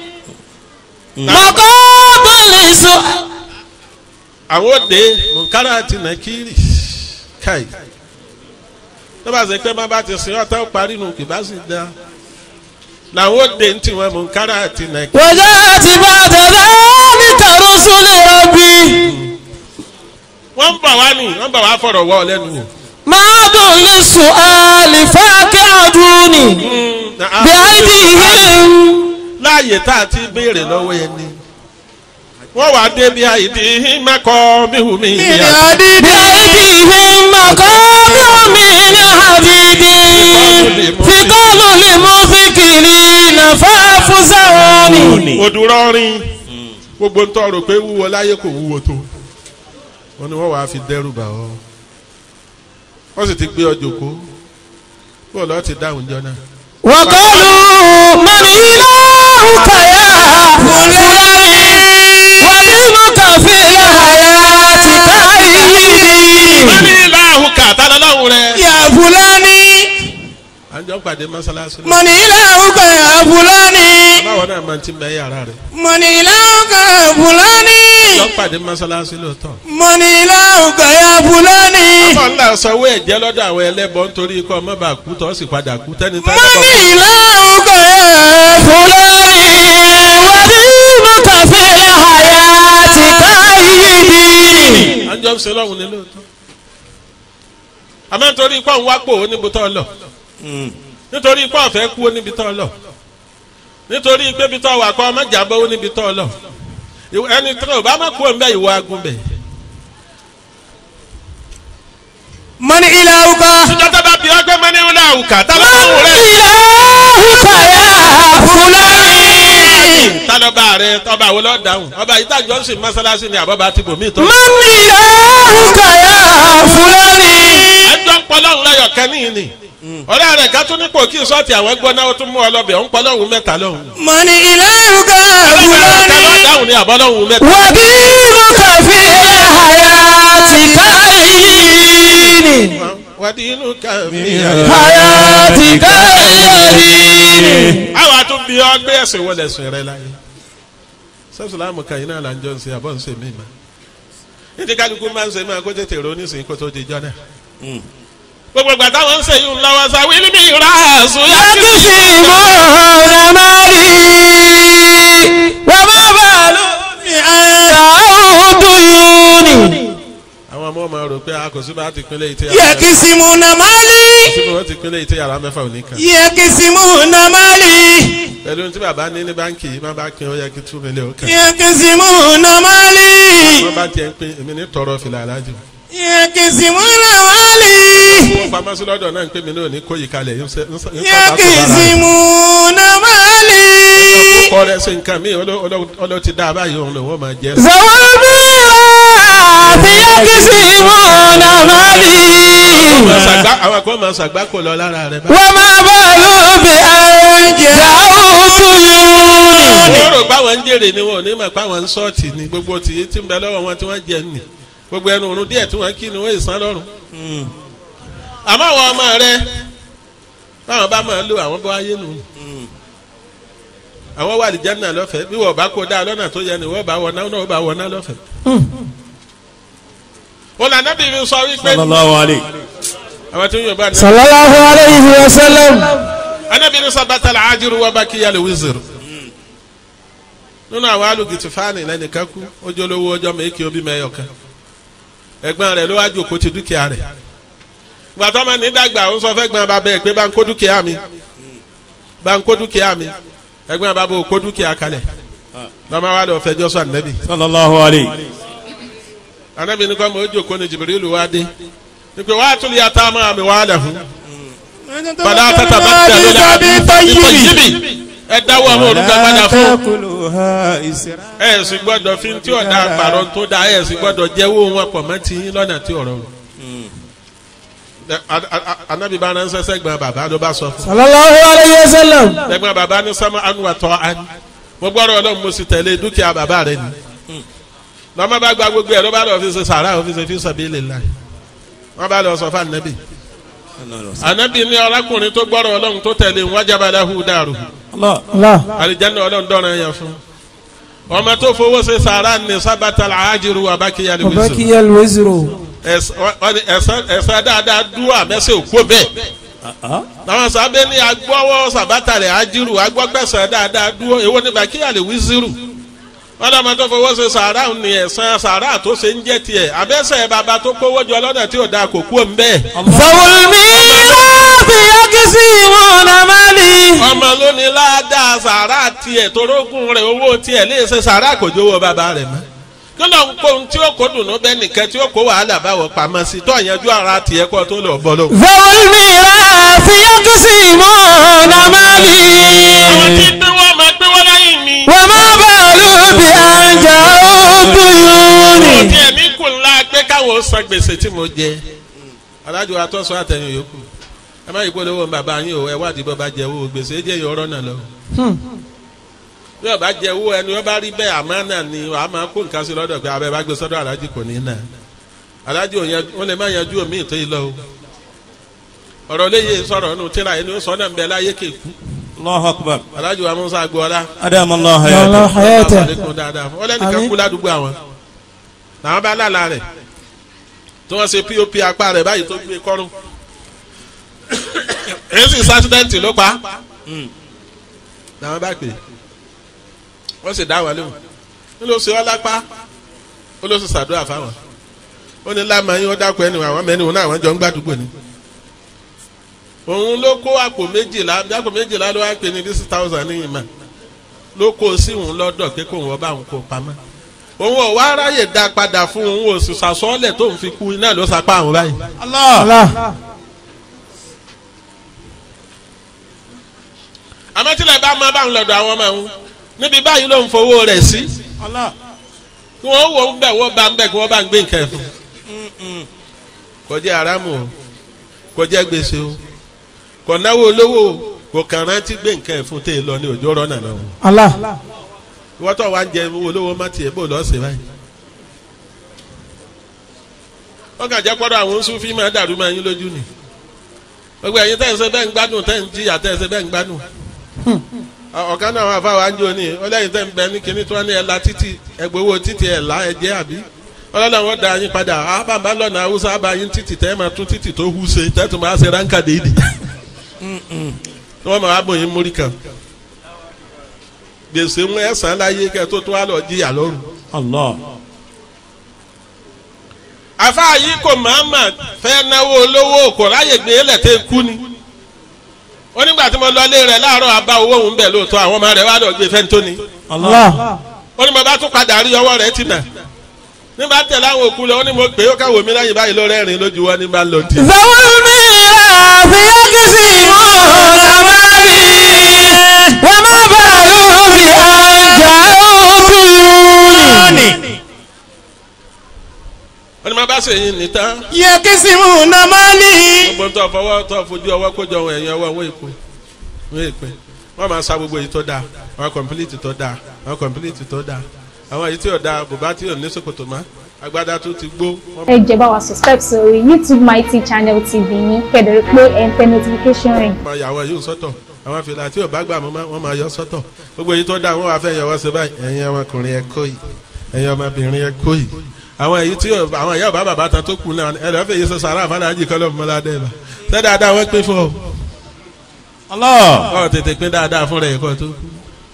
مقام لسؤال àwọn òde mùkárà àti nàkírì káì lọ́ba ṣe pé má bá ti sin ọ̀tá parí nù kì bá sì dá làwọn òde ń tiwọn mùkárà àti nàkírì. وجاءت بعد ذلك رسل ربي wọ́n ń bọ̀ wá nì wọ́n ń bọ̀ wá fọ̀rọ̀ wọ́ ọ lẹ́nu wò. معد للسؤال فاقعدوني بأيديهم láàyè tá a ti béèrè lọ́wọ́ ẹni wọ́n wàá dé bí àìdí mẹ́kọ́ míhùmí ìyá. بأيديهم مقام من حديد ثقال للمفكرين فافزعوني òdùrọ̀rin gbogbo ntọ́ rò pé wúwo láyé kò wúwo tó wọ́n ní wọ́n wàá fi dẹ́rù bà ọ́ wọ́n sì ti gbé ọ jòkó bó lọ́ọ́ ti dáhùn jọ náà. وقالوا من إلهك يا فلان ودينك في الحياة كأيدي wọ́n ní láàhùn kàtà lọ́lọ́hùn rẹ̀. يا فلان à ń jọ pàdé mọ́sálásí lọ. من إلهك يا فلان báwo náà máa ti mẹ́ yàrá rẹ̀. من إلهك يا فلان jọ pàdé mọ́sálásí lóòótọ́. من إلهك يا فلان ọmọ ńlá sanwó ẹ̀jẹ̀ lọ́dọ̀ àwọn ẹlẹ́bọ nítorí ikọ̀ ọmọ bá kú tọ́ sì padà kú tẹ́ni tẹ́lẹ̀ من bọ̀. إلهك يا فلان ودينك في الحياة كأيدي à ń jọ ń ṣe lọ́hùn ní lóòótọ́. àmọ́ nítorí ikọ̀ ń wápò oníbutọ́ lọ. nítorí pé ọ̀fẹ́ kú ó níbi tó lọ nítorí pé ibi tó wà kọ́ ọmọ jàbọ́ ó níbi tó lọ Ìwọ- ẹni tó o bá má kú òǹbẹ ìwọ agun bẹ̀. من إلهك ìjọ tó bá bí ọgbẹ́ mọ́ ní wúlò àwùkà tá ló bá wù rẹ̀ إلهك يا فلان tá ló bá rẹ̀ ọba wo lọ́ọ́ dáhùn ọba yìí tájọ́ ń sìn mọ́sálásí ni àbọ̀bá ti bò mí tó. من إلهك يا فلان ẹjọ́ ń pọlọ́hún lẹ́yọ̀ kẹ́ni ni ọ̀rẹ́ rẹ̀ ká tún nípò kí sọ́ọ̀tì àwọn gbọ́ náà ó tún mú ọ lọ́bẹ̀ ó ń pọlọ́hún mẹ́ta lọ́hún. من إلهك يا ọlọ́run ká lọ́ọ́ فلان dáhùn ni àbọ̀lọ́hún mẹ́ta. ودينك في الحياة كاين wàdí inú kàmí. حياتك كاين àwọn àtún bí ọ gbé ẹsẹ̀ wọlé ẹsẹ̀ rẹ láyé sẹ́sùlámù kan iná là ń jọ ń ṣe àbọ̀ ń ṣe mí ma ìdí kálukú máa ń ṣe máa kó tètè ronú sí kó tó di jọ́nà. gbogbo ìgbà táwọn ń ṣe yìí ń lọ́wọ́ sa wílí mi ra àṣù yá kí sí. يكسبون مالي وما بالو بأن ديوني àwọn ọmọ máa rò pé a kò sí bá ti pinlẹ̀ ìtẹ́ يكسبون مالي síbi wọ́n ti pinlẹ̀ ìtẹ́ yàrá mẹ́fà òní kan. يكسبون مالي pẹ̀lú ohun tí bàbá ní ní báńkì yìí má bá pin ó yẹ kí tú mílíọ̀nù ó kàn. يكسبون مالي wọ́n bá tiẹ̀ ń pin èmi ní tọrọ fìlà alájò. يكسبون مالي wọ́n pamọ́ sí lọ́dọ̀ náà ń pè mí náà ní kó yìí kalẹ̀ ń sẹ́ ń sẹ́ ń sẹ́ bá tó bára rẹ̀. يكسبون مالي kọ́ rẹ̀ ṣe nǹkan mi ọlọ́ ti dá a báyìí òun lòun ó máa jẹ́. ذوي الميراث يكسبون مالي Sàgbá- àwọn kan máa ṣàgbá kò lọ lára rẹ̀ báyìí. وما بالوا بأن جاءوا ديوني wọ́n rò báwọn ń jèrè ni wọn ò ní mọ̀ pé àwọn ń sọ́ọ̀tì ni gbogbo tìyí tí ń bẹ lọ́wọ́ wọn tí wọ́n jẹ nì gbogbo ẹnu òrùn díẹ̀ tí wọ́n kí ni wọ́n ìsán lọ́rùn. àmọ́ àwọn ọmọ rẹ báwọn bá máa lo àwọn bọ́ ayé nù. àwọn wà lìjẹ́ náà lọ́fẹ̀ẹ́ bí wọ́n bá kó dáa lọ́nà tó yẹ ni wọ́n bá wọná náà wọ́n bá wọná lọ́fẹ̀ẹ́. wọn là nábì mi sọ wípé الله عليه àwọn tí ń yọ̀ bá ní. صلى الله عليه وسلم anabi ni sabata la ajiru wa baki yali wizir nínú àwọn alùgìtì fáànì lẹ́nìkan kú ojú olówó ọjọ́ mẹ́kì obi mẹ́yọ̀kan ẹ̀gbọ́n rẹ̀ ló wá jòkó ti dúkìá rẹ̀ gbàtọ́ ma ní dàgbà ó sọ fẹ́ gbọ́n bàbá ẹ̀ pé bá ń kó dúkìá mi bá ń kó dúkìá mi ẹ̀gbọ́n bàbá ò kó dúkìá kalẹ̀ lọ́mọ wa lọ fẹjọ́ sọ ànábì صلى الله عليه ànábì ní kọ́ mọ̀ ó jòkó ni jìbìrìlù wá dé ní pé wàá tún lè yàtá máa mi wàá lẹ̀hún padà tata bá tẹ̀ lórí àbí ìtọ́jìbì ẹ dáwọ́ àwọn olùkọ́ padà fún ẹ sì gbọ́dọ̀ fi tí ọ̀dà àpàrọ̀ tó da ẹ sì gbọ́dọ̀ jẹ́wọ́ wọn pọ̀ mọ́ ti yín lọ́nà tí ọ̀rọ̀ rò. anabi bá ránṣẹ́ sẹ́gbọ̀n bàbá ló bá sọ fún صلى الله عليه وسلم sẹ́gbọ̀n bàbá ní sọ́mọ́ anuwàtọ́ ani mo gbọ́dọ̀ ọlọ́run mo sì tẹ̀lé dúkìá bàbá rẹ ni lọ́mọ bá gba gbogbo ẹ̀ ló bá lọ fi ṣe sàrà ó fi ṣe fi sabilillah wọ́n bá lọ sọ fún anabi anabi ní ọlákùnrin tó gbọ́dọ̀ ọlọ́run tó tẹ̀lé wájàbá lahu daru الله alijanna ọlọ́run dọ́ran yẹn fún ọmọ tó fowó ṣe sàrà ní sábàtà làájìrú abákíyà lè wíṣọ وبكي الوزر ẹ̀sán dáadáa dúró àmẹ́sẹ̀ òkú bẹ́ẹ̀ àwọn sábẹ́ ní agbọ́wọ́ sàbátà rẹ̀ ájírù agbọ́gbẹ̀sán dáadáa dúró èwo ní bàkíyà lè wíṣírù wọ́n lọ́mọ tó fowó ṣe sàrà ní ẹ̀sán sàrà tó ṣe ń jẹ́ tiẹ̀ àbẹ́sẹ̀ bàbá tó kówó jọ lọ́nà tí ò dáa kò kú òun bẹ́ẹ̀ ذوي الميراث يكسبون مالي ọmọ lónìí ládàá sàrà tiẹ̀ torógùn rẹ̀ owó tiẹ̀ lè ṣe sàrà kò jówó bàbá rẹ̀ mọ́ kí ló ń kó ohun tí ó kó dùnú bẹ́ẹ̀ nìkan tí ó kó wàhálà báwọ̀ pamọ́ sí tó àyànjú ara tiẹ̀ kó tó lọ bọ́ lọ́wọ́. ذوي الميراث يكسبون مالي àwọn tí gbé wọn máa gbé wọn lẹ́yìn mi. وما بالوا بأن جاءوا ديوني tí ẹ̀mí kù ńlá pé káwọn san gbèsè tí mo jẹ. alájọ atọ́sọ àtẹ̀yìn yòókù ẹ má yí polówó bàbá yín o ẹ wádìí bọ́ bá jẹ owó gbèsè jẹ́ yọ ọ̀rọ̀ náà lọ. bí ọba jẹ owó ẹni wọ́n bá rí bẹ́ẹ̀ àmọ́ náà ni wàá máa kó nǹkan sí lọ́dọ̀ pé abẹ́ bá gbé sọ́dọ̀ alájì kò ní nà. alájì ò yẹn wọ́n lè má yanjú omi ìtò yìí lọ o. ọ̀rọ̀ léyè sọ̀rọ̀ nù tíra ẹni ó sọ náà ń bẹ láyé kéku. الله أكبر alájì wa musa agboola أدام الله الله حياته حياته àlékún dáadáa fún ọlẹ́nìkan Àmín. kú ládùúgbò àwọn làwọn bá lálàá rẹ̀ tí wọ́n ṣe pop apá rẹ̀ báyìí tó gbé kọ́rùn èyí sì sátidẹ́ǹtì ló pa làwọn bá pè wọ́n sì dá wọn lóhùn ní ló ṣe ọ́ lápá ó ló sì ṣàdúrà fáwọn ó ní lámà yín ó dákun ẹni àwọn mẹ́rin òun náà àwọn jọ ń gbàdúgbò ni òun ló kó àpò méjìlá àpò méjìlá ló wá pè ní six thousand ní ìmọ̀ ló kó sí òun lọ́dọ̀ pé kóun ọba òun kó pamọ́ òun ò wá ráyè dá padà fún òun ò sì sàsọ́ọ́lẹ̀ tóun fi kú iná ló sapá àwọn báyìí. Allah. àmọ́tílẹ̀ bá máa bá ń lọ́dọ̀ àwọn ọmọ òun níbi báyìí ló ń fowó rẹ̀ sí Allah. kí wọ́n wò ń bẹ̀ wọ́n bá ń bẹ̀ kí wọ́n bá ń gbé nǹkan fún un. kò jẹ́ aráàmù o kò jẹ́ gbèsè o kò náwó olówó o kò kàn rántí gbé nǹkan fún tè lọ ní òjò rọ́nà náà o. Allah. ìwọ́n tó wá ń jẹ owó olówó má tiẹ̀ bò lọ́ọ́ sí báyìí. wọ́n kàn jẹ́ pọ́dọ̀ àwọn oṣù fíìmù dàrú máa yín lójú ni gbogbo ẹ̀yin tẹ́ ń ṣe bẹ́ẹ̀ ń gbádùn tẹ́ ń jìyà tẹ́ ń ṣe bẹ́ẹ̀ ń gbádùn ọ̀kan náà wà fáwọn àjò ní ọlẹ́yìn tẹ́ ń bẹ ní kinní tí wọ́n ní ẹ̀la títì ẹgbẹ́ owó títì ẹ̀la ẹ̀jẹ̀ àbí ọlọ́dà wọn da yín padà ábàbà lọ́nà haúsá àbáyín títì tẹ́ máa tún títì tó hú ṣe tẹ́tù máa ṣe ránkà déédé wọ́n máa bọ̀ yín mórí kan gbèsè ń ẹ̀sán láyé kẹ́ tó tó wá lọ jíyà lọ́rùn. Allah. àfa yìí kò máàmà fẹ́ náwó olówó kò ráyè gbé lẹ́tẹ̀ kú ni ó nígbà tí mo lọ ilé rẹ̀ láàárọ̀ àbá owó òun bẹ̀ lóòótọ́ àwọn ọmọ rẹ̀ wá lọ gbé fẹ́ntó ni Allah. ó ní mo bá tún padà rí ọwọ́ rẹ̀ tì nà nígbà tẹ̀lé àwọn òkú lọ ó ní mo pè é ó káwọ́ mi lẹ́yìn báyìí ló rẹ́rìn lójú wọn ní bá ń lọ dì. zawul mirathi yaksimuna mali wa ma balu bi anja'uni ó ní mo bá ṣe yín nìta yaksimuna mali gbogbo tó fọwọ́ tó fojú ọwọ́ kójọ ohun ẹ̀yìn ọwọ́ wọn èpo wọn èpè wọn máa sa gbogbo èyí tó dáa àwọn kọ̀mpilíìtì tó dáa àwọn kọ̀mpilíìtì tó dáa àwọn èyí tí ò dáa bùbá tí ò ní ṣòkòtò mọ́ agbádá tó ti gbó. wọ́n ẹ jẹ́ bá wa subscribe sórí youtube mighty channel tv yín kẹ́dẹ̀rẹ́ pé ẹ̀ ń tẹ notification rẹ̀. máa yà àwọn yóò sọ́tọ̀ àwọn fìlà tí ò bá gbà mọ́ wọ́n máa yọ sọ́tọ̀ gbogbo èyí tó dáa wọ́n wá fẹ́ yọ wọ́n sí báyìí ẹ̀yin ọmọkùnrin ẹ kó yìí ẹ̀yin ọmọbìnrin ẹ kó yìí àwọn èyí tí ò- àwọn ìyá ọba bàbá tán tó kù náà ẹ lọ́ọ́ fẹ́ yí sọ sàrà àfàlàjì kọ́ lọ́mọ ládẹ́ bá ṣé dáadáa wọ́n pín fún ọ Allah. ọ tètè pín dáadáa fún rẹ̀ kọ́ tó kú.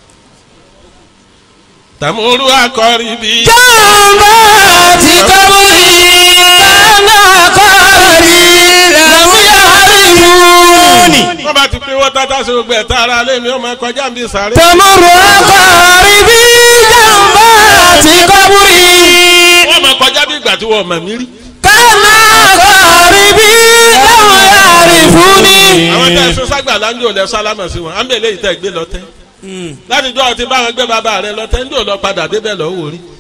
tàmúrú akọrin bíi. jambati kaburi kana qari lam ya'rifuni wọ́n bá ti pín wọ́n tata sí gbogbo ẹ̀ta ara lé mi ó máa kọjá mi sáré. tamurru aqaribi jambati kaburi wọ́n máa kọjá bí ìgbà tí wọ́n mọ̀ mí rí. kana qaribi lam ya'rifuni àwọn tẹ̀ ṣe ságbà láńjọ lẹ sálámà sí wọn àmì eléyìí tẹ̀ gbé lọ́tẹ́. láti jọ́ ti bá wọn gbé bàbá rẹ lọ́tẹ́ ń jò lọ padà débẹ̀ lọ́ wò rí.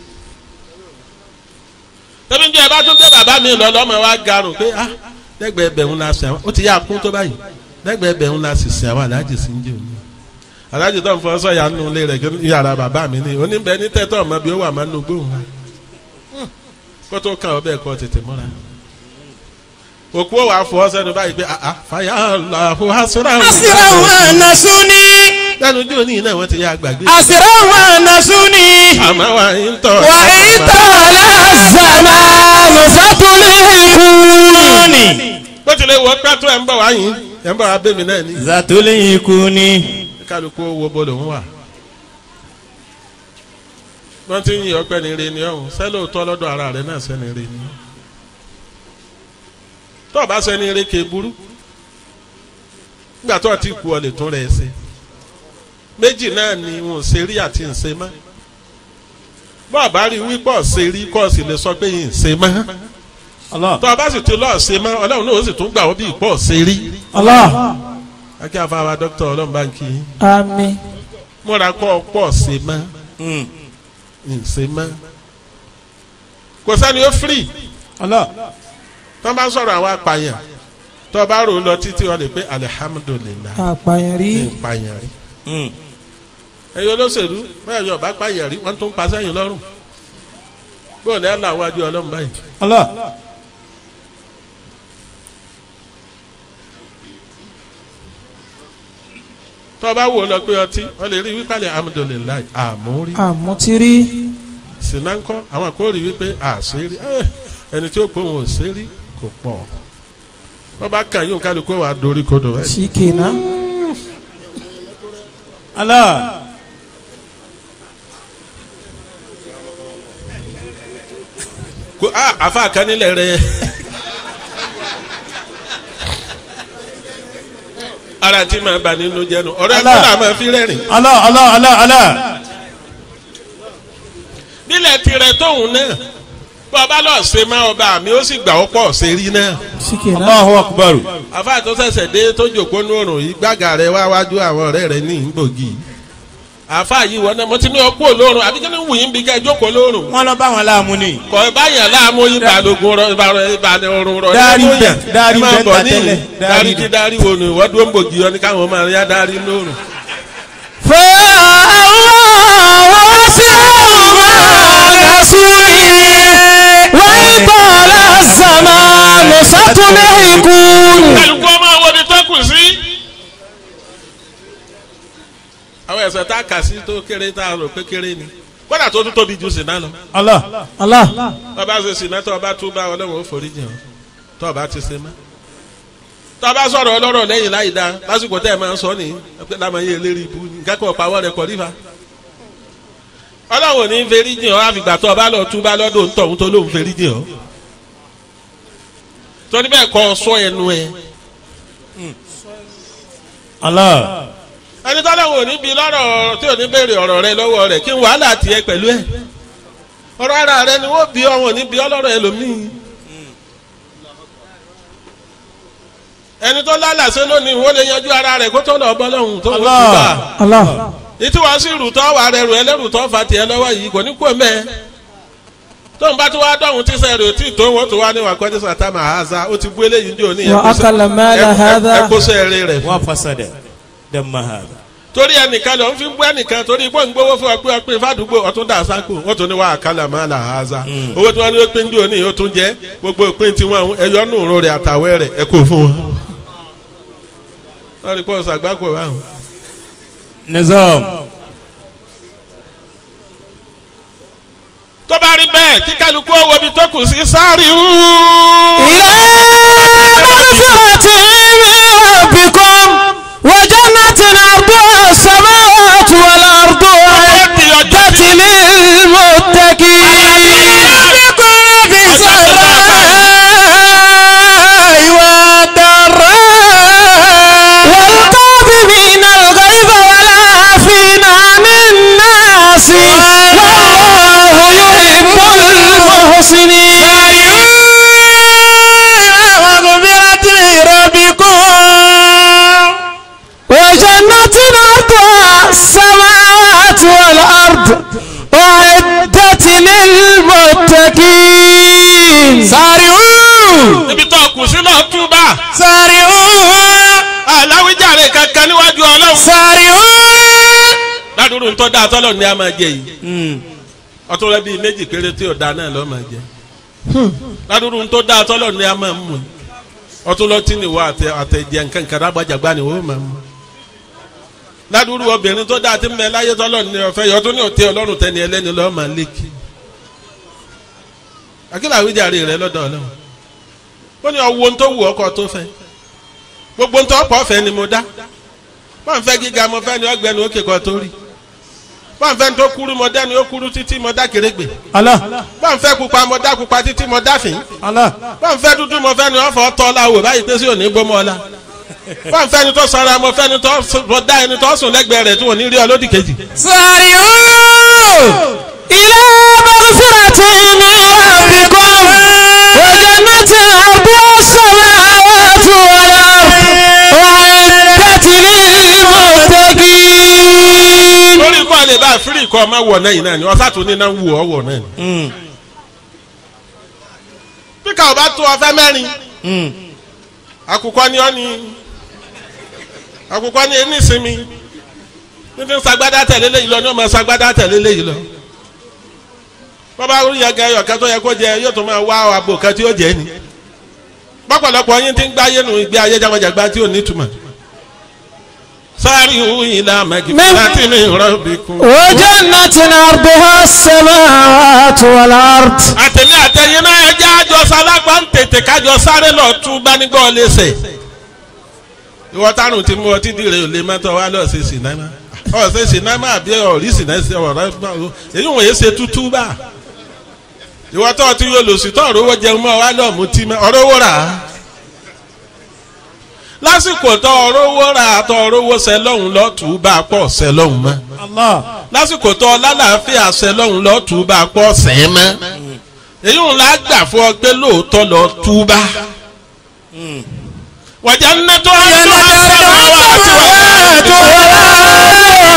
tẹ́bí ń jẹ́ ẹ bá tún gbé bàbá mi lọ lọ́mọ wa garùn pé ah lẹ́gbẹ̀ẹ́ bẹ̀ ń la sìn àwọn ó ti yá kún tó báyìí lẹ́gbẹ̀ẹ́ bẹ̀ ń la sì sìn àwọn aláàjì sí ń jẹ́ òní. aláàjì tó ń fọ sọ́yà nù ilé rẹ̀ kí yàrá bàbá mi ní oníbẹ̀ ní tẹ́tọ̀ ọmọ bí ó wà máa ń lo gbóhùn wa kó tó kàn ọ́ bẹ́ẹ̀ kọ́ tètè mọ́ra òkú ò wá fọ sẹ́nu báyìí pé ah ah fàyà Allahu hasra asira wa nasuni lẹ́nu ojú òní náà wọ́n ti yá gbàgbé asira wa nasuni àmọ́ wa ń tọ́ wa itala zamanu satulikuni bó tilẹ̀ wọ pẹ́tù ẹ̀ ń bọ̀ wá yín ẹ̀ ń bọ̀ wá bẹ́mi náà ní Zatulikuni. kálukú owó bọ́ọ̀lù ń wà wọ́n ti ń yin ọpẹ́ ní re ni ọ̀hún sẹ́lẹ̀ òótọ́ lọ́dọ̀ ara rẹ̀ náà sẹ́ni re ni tó o bá sẹ́ni re ké burú nígbà tó o ti kú ọ lè tún rẹ̀ ṣe méjì náà ni wọn ò ṣe rí àti ń ṣe mọ́ bó o bá rí wípọ̀ ṣe rí kó o sì lè sọ pé ń ṣe mọ́ Allah. tó o bá sì ti lọ́ọ̀ ṣe mọ́ ọlọ́run náà ó sì tún gbà ó bí ìpọ̀ ṣe rí Allah. akẹ́ àfàwà dókítà ọlọ́run bá ń kí yín Àmín. múra kọ́ ọ pọ̀ ṣe mọ́ ǹṣe mọ́ kò sẹ́ni ó firi Allah. tó bá sọ̀rọ̀ àwọn apààyàn tó bá rò ó lọ títí wọn lè pé alihamudulilayi Àpàyàn rí. ìpààyàn rí ẹ̀yin olóṣèlú bẹ́ẹ̀ yọ bá pààyàn rí wọ́n tún pa sẹ́yìn lọ́rùn bóun ní àlọ́ àwọn adé ọlọ́run báyìí Allah. tó bá wò ó lọ pé ọtí wọ́n lè rí wípé alihamudulilayi àmúrí Àmútírí. sinankọ àwọn kò rí wípé àṣírí ẹ, ẹni tí ó pọ̀ wọn ò ṣírí kò pọ̀ wọ́n bá kàn yóò kálukú wà dorí kodò ẹ̀. Ṣìkìnà. Allah. ko a afa kan nílẹ̀ rẹ̀ ara tí máa bà nínú jẹnu ọ̀rẹ́ Allah. kọ́lá máa fi rẹ́rìn. Allah Allah Allah Allah. nílẹ̀ tirẹ̀ tóun náà bọ́ọ̀bá lọ́ọ̀ ṣe máa ọba mi ó sì gbà ó pọ̀ ṣe rí náà. Allahu akbar. àfa tó ṣẹ̀ṣẹ̀ dé tó jòkó ní òrùn yìí gbàgà rẹ̀ wá wájú àwọn ọ̀rẹ́ rẹ̀ ní ìgbògi. àfa yìí wọ́n náà mo ti ní ọkú olórun àbí kí ni wù yín bí ká jókòó lórun. wọ́n lọ bá wọn láàmú ni. kọ báyàn láàmú yín balógun rọ ìbàdàn ọrùn rọ. Dárí ẹ bóyá, bẹ̀, dárí ẹ máa bẹ̀ bọ̀ ta níyì. tẹ́lẹ̀, dárí dárí bẹ̀. kí dárí wo ni wọ́n dúró ń bògì yọ ní káwọn máa yá dárí lórun. kálukú ọmọ àwọn ni tó kù sí. àwọn ẹ̀sẹ̀ tá a kà sí tó kéré tá a rò pé kéré ni kódà tó tún tóbi ju sìnà lọ. Allah. Allah. tọ́ba ṣe sìnà tó ọba tún bá ọlọ́run ó forí jẹun tó ọba ti ṣe mọ́. tọ́ba sọ̀rọ̀ ọlọ́rọ̀ lẹ́yìn láì dá lásìkò tẹ́ ẹ máa ń sọ nìyí pé lámàyé eléré ibu ní nǹkan kan pàwọ́ rẹ̀ kọ́ rífa. ọlọ́run ò ní ferí jìn ọ́ àfìgbà tó ọba lọ tún bá lọ́dọ̀ ń tọ̀hún tó lóun ferí jìn ọ́. torí bẹ́ẹ̀ kọ́ sọ ẹnu ẹ. Allah. ẹni tọ́lọ́run ò ní bi lọ́rọ̀ tí ò ní béèrè ọ̀rọ̀ rẹ lọ́wọ́ rẹ̀ kí n wàhálà tiẹ̀ pẹ̀lú ẹ̀. ọ̀rọ̀ ara rẹ ni wọ́n bí ọ̀hún ní bí ọlọ́rọ̀ ẹlòmíì. ẹni tó lálàsẹ lónìí wọ́n lè yanjú ara rẹ̀ kó tó lọ bọ́ lọ́hùn tó wọ́n Allah. tún bá. Allah. ìtí wàá sí rùtọ́ wà rẹ̀ rù ẹlẹ́rù tó fa tiẹ̀ lọ́wọ́ yìí kò ní kú mẹ́. tó ń bá tó wá dọ̀hún tí sẹ́ẹ̀rì ò tí ì tó wọ́n tó wá ní wàkọ́ ní sàtámà àhásá ó ti bú eléyìí ní òní Wa akala mala hadha. ẹ̀kọ́ sẹ́ẹ̀rì rẹ̀ fún. Wa fasada. Damma hada. torí ẹnìkan lọ ń fi bú ẹnìkan torí pé ń gbowó fún ọpẹ ọpẹ fàdúgbò ọtún dà sáko wọn tún ní wà á kálà má là á za owó tí wọn ní pé ń jò ní ó tún jẹ gbogbo ìpín tí wọn ẹyọ nù rò rẹ àtàwẹ rẹ ẹ kò fún wọn. wọn rí pọ̀ ṣàgbákò báwọn. Nizam. tó bá rí bẹ́ẹ̀ kí kálukú owó ibi tó kù sí sáré وجنة عرضها السماوات والأرض أعدت للمتقين في السراء والضراء والكاظمين الغيظ والعافين عن الناس والله يحب المحسنين وغفرت لربكم. وجنة عرضها السماوات والأرض أعدت للمتقين سارعوا ibi tó kù sí lọ túbà سارعوا aláwíjàre kankan níwájú ọlọ́run. سارعوا ládùúrú tó dáa tọ́lọ̀ ní a máa jẹ yìí ọtún rẹ bíi méjì péré tí ò dáa náà lọ́ọ́ máa jẹ ládùúrú tó dáa tọ́lọ̀ ní a máa mú yìí ọtún lọ tí ni wọ àtẹ àtẹjẹ nǹkan kan rágbàjàgbá ni wọ́n máa mú ládùúrú obìnrin tó dáa tí ń bẹ láyé tọ́lọ̀ ní ọ̀fẹ́ yìí ọtún ní òtí ọlọ́run tẹni ẹlẹ́ni lọ́ọ́ máa lékì akílà àwíjàre rẹ lọ́dọ̀ ọlọ́run ó ní ọwọ́ tó wù ọkọ tó fẹ́ gbogbo ntọ́ pọ̀ fẹ́ ni mo dá wọ́n fẹ́ gíga mo fẹ́ ni ọgbẹ́ni ó kékọ́ tó rí wọ́n fẹ́ tó kúrú mo dá ni ó kúrú títí mo dá kérégbè Allah. wọ́n fẹ́ pupa mo dá pupa títí mo dá fín Allah. wọ́n fẹ́ dúdú mo fẹ́ ni wọ́n fọ́ tọ́ la wò báyìí pé sí òní bó mọ́ la wọ́n fẹ́ ni tó sanra mo fẹ́ ni tó sùn- mo dá ẹni tó sùn lẹ́gbẹ̀ẹ́ rẹ̀ tí wọ́n ní rí ọ lódì kejì. سارعوا إلى مغفرة من ربكم وجنة عرضها السماوات والأرض أعدت للمتقين lórí kọ́ lè bá fírì kọ́ ọmọ wọ̀ náà yìí náà ni ọ̀sá tó ní náà ń wù ọ́ wọ̀ náà ni. Mm. bí ká o bá tó ọfẹ́ mẹ́rin Mm. àkùkọ ni ọ́ ni àkùkọ ni ẹni ìsinmi níbi ń sagbádá tẹ̀lé léyìí lọ ní ọmọ sagbádá tẹ̀lé léyìí lọ bọ́bá rí yẹn gẹ́yọ̀ kẹ́ tó yẹ kó jẹ yóò tún máa wá àbò kan tí ó jẹ ni pọ́pọ̀lọpọ̀ yín ti ń gbáyé nu ìgbé ayé jágbàjàgbá tí ò ní túmọ̀ sáré ìlà mẹ́gìfì láti ní rọ́bìkún. وجنة عرضها السماوات والأرض àtẹ̀lé àtẹ̀yìn náà ẹ jẹ́ àjọ sálágbá ń tètè kájọ sáré lọ tú gbanigbọ́ léṣe. ìwọ tárùn tí mo ọtí dìre ò lè má tọ́ wá lọ sí sinimá ọ̀ sí sinimá àbí ọ̀rí sinimá ọ̀rọ̀ èyí wọ̀nyí ṣe tútú bá. ìwọ tó ti yọ lòsì tó ọ̀rọ̀ owó jẹun mọ́ wá lọ́ọ̀ mú tí mọ́ ọ̀rọ̀ owó rà á. lásìkò tó ọrọ́wọ́ ra tó ọrọ́wọ́ sẹ lọ́hùn lọ́tù bá pọ̀ sẹ lọ́hùn mọ́ Allah. lásìkò tó lálàáfíà sẹ lọ́hùn lọ́tù bá pọ̀ sẹ́ mọ́ èyí ń la gbà fún ọ pé lóòótọ́ lọ túbá wàjà ń nẹ́tọ́ ayé wà àti wà.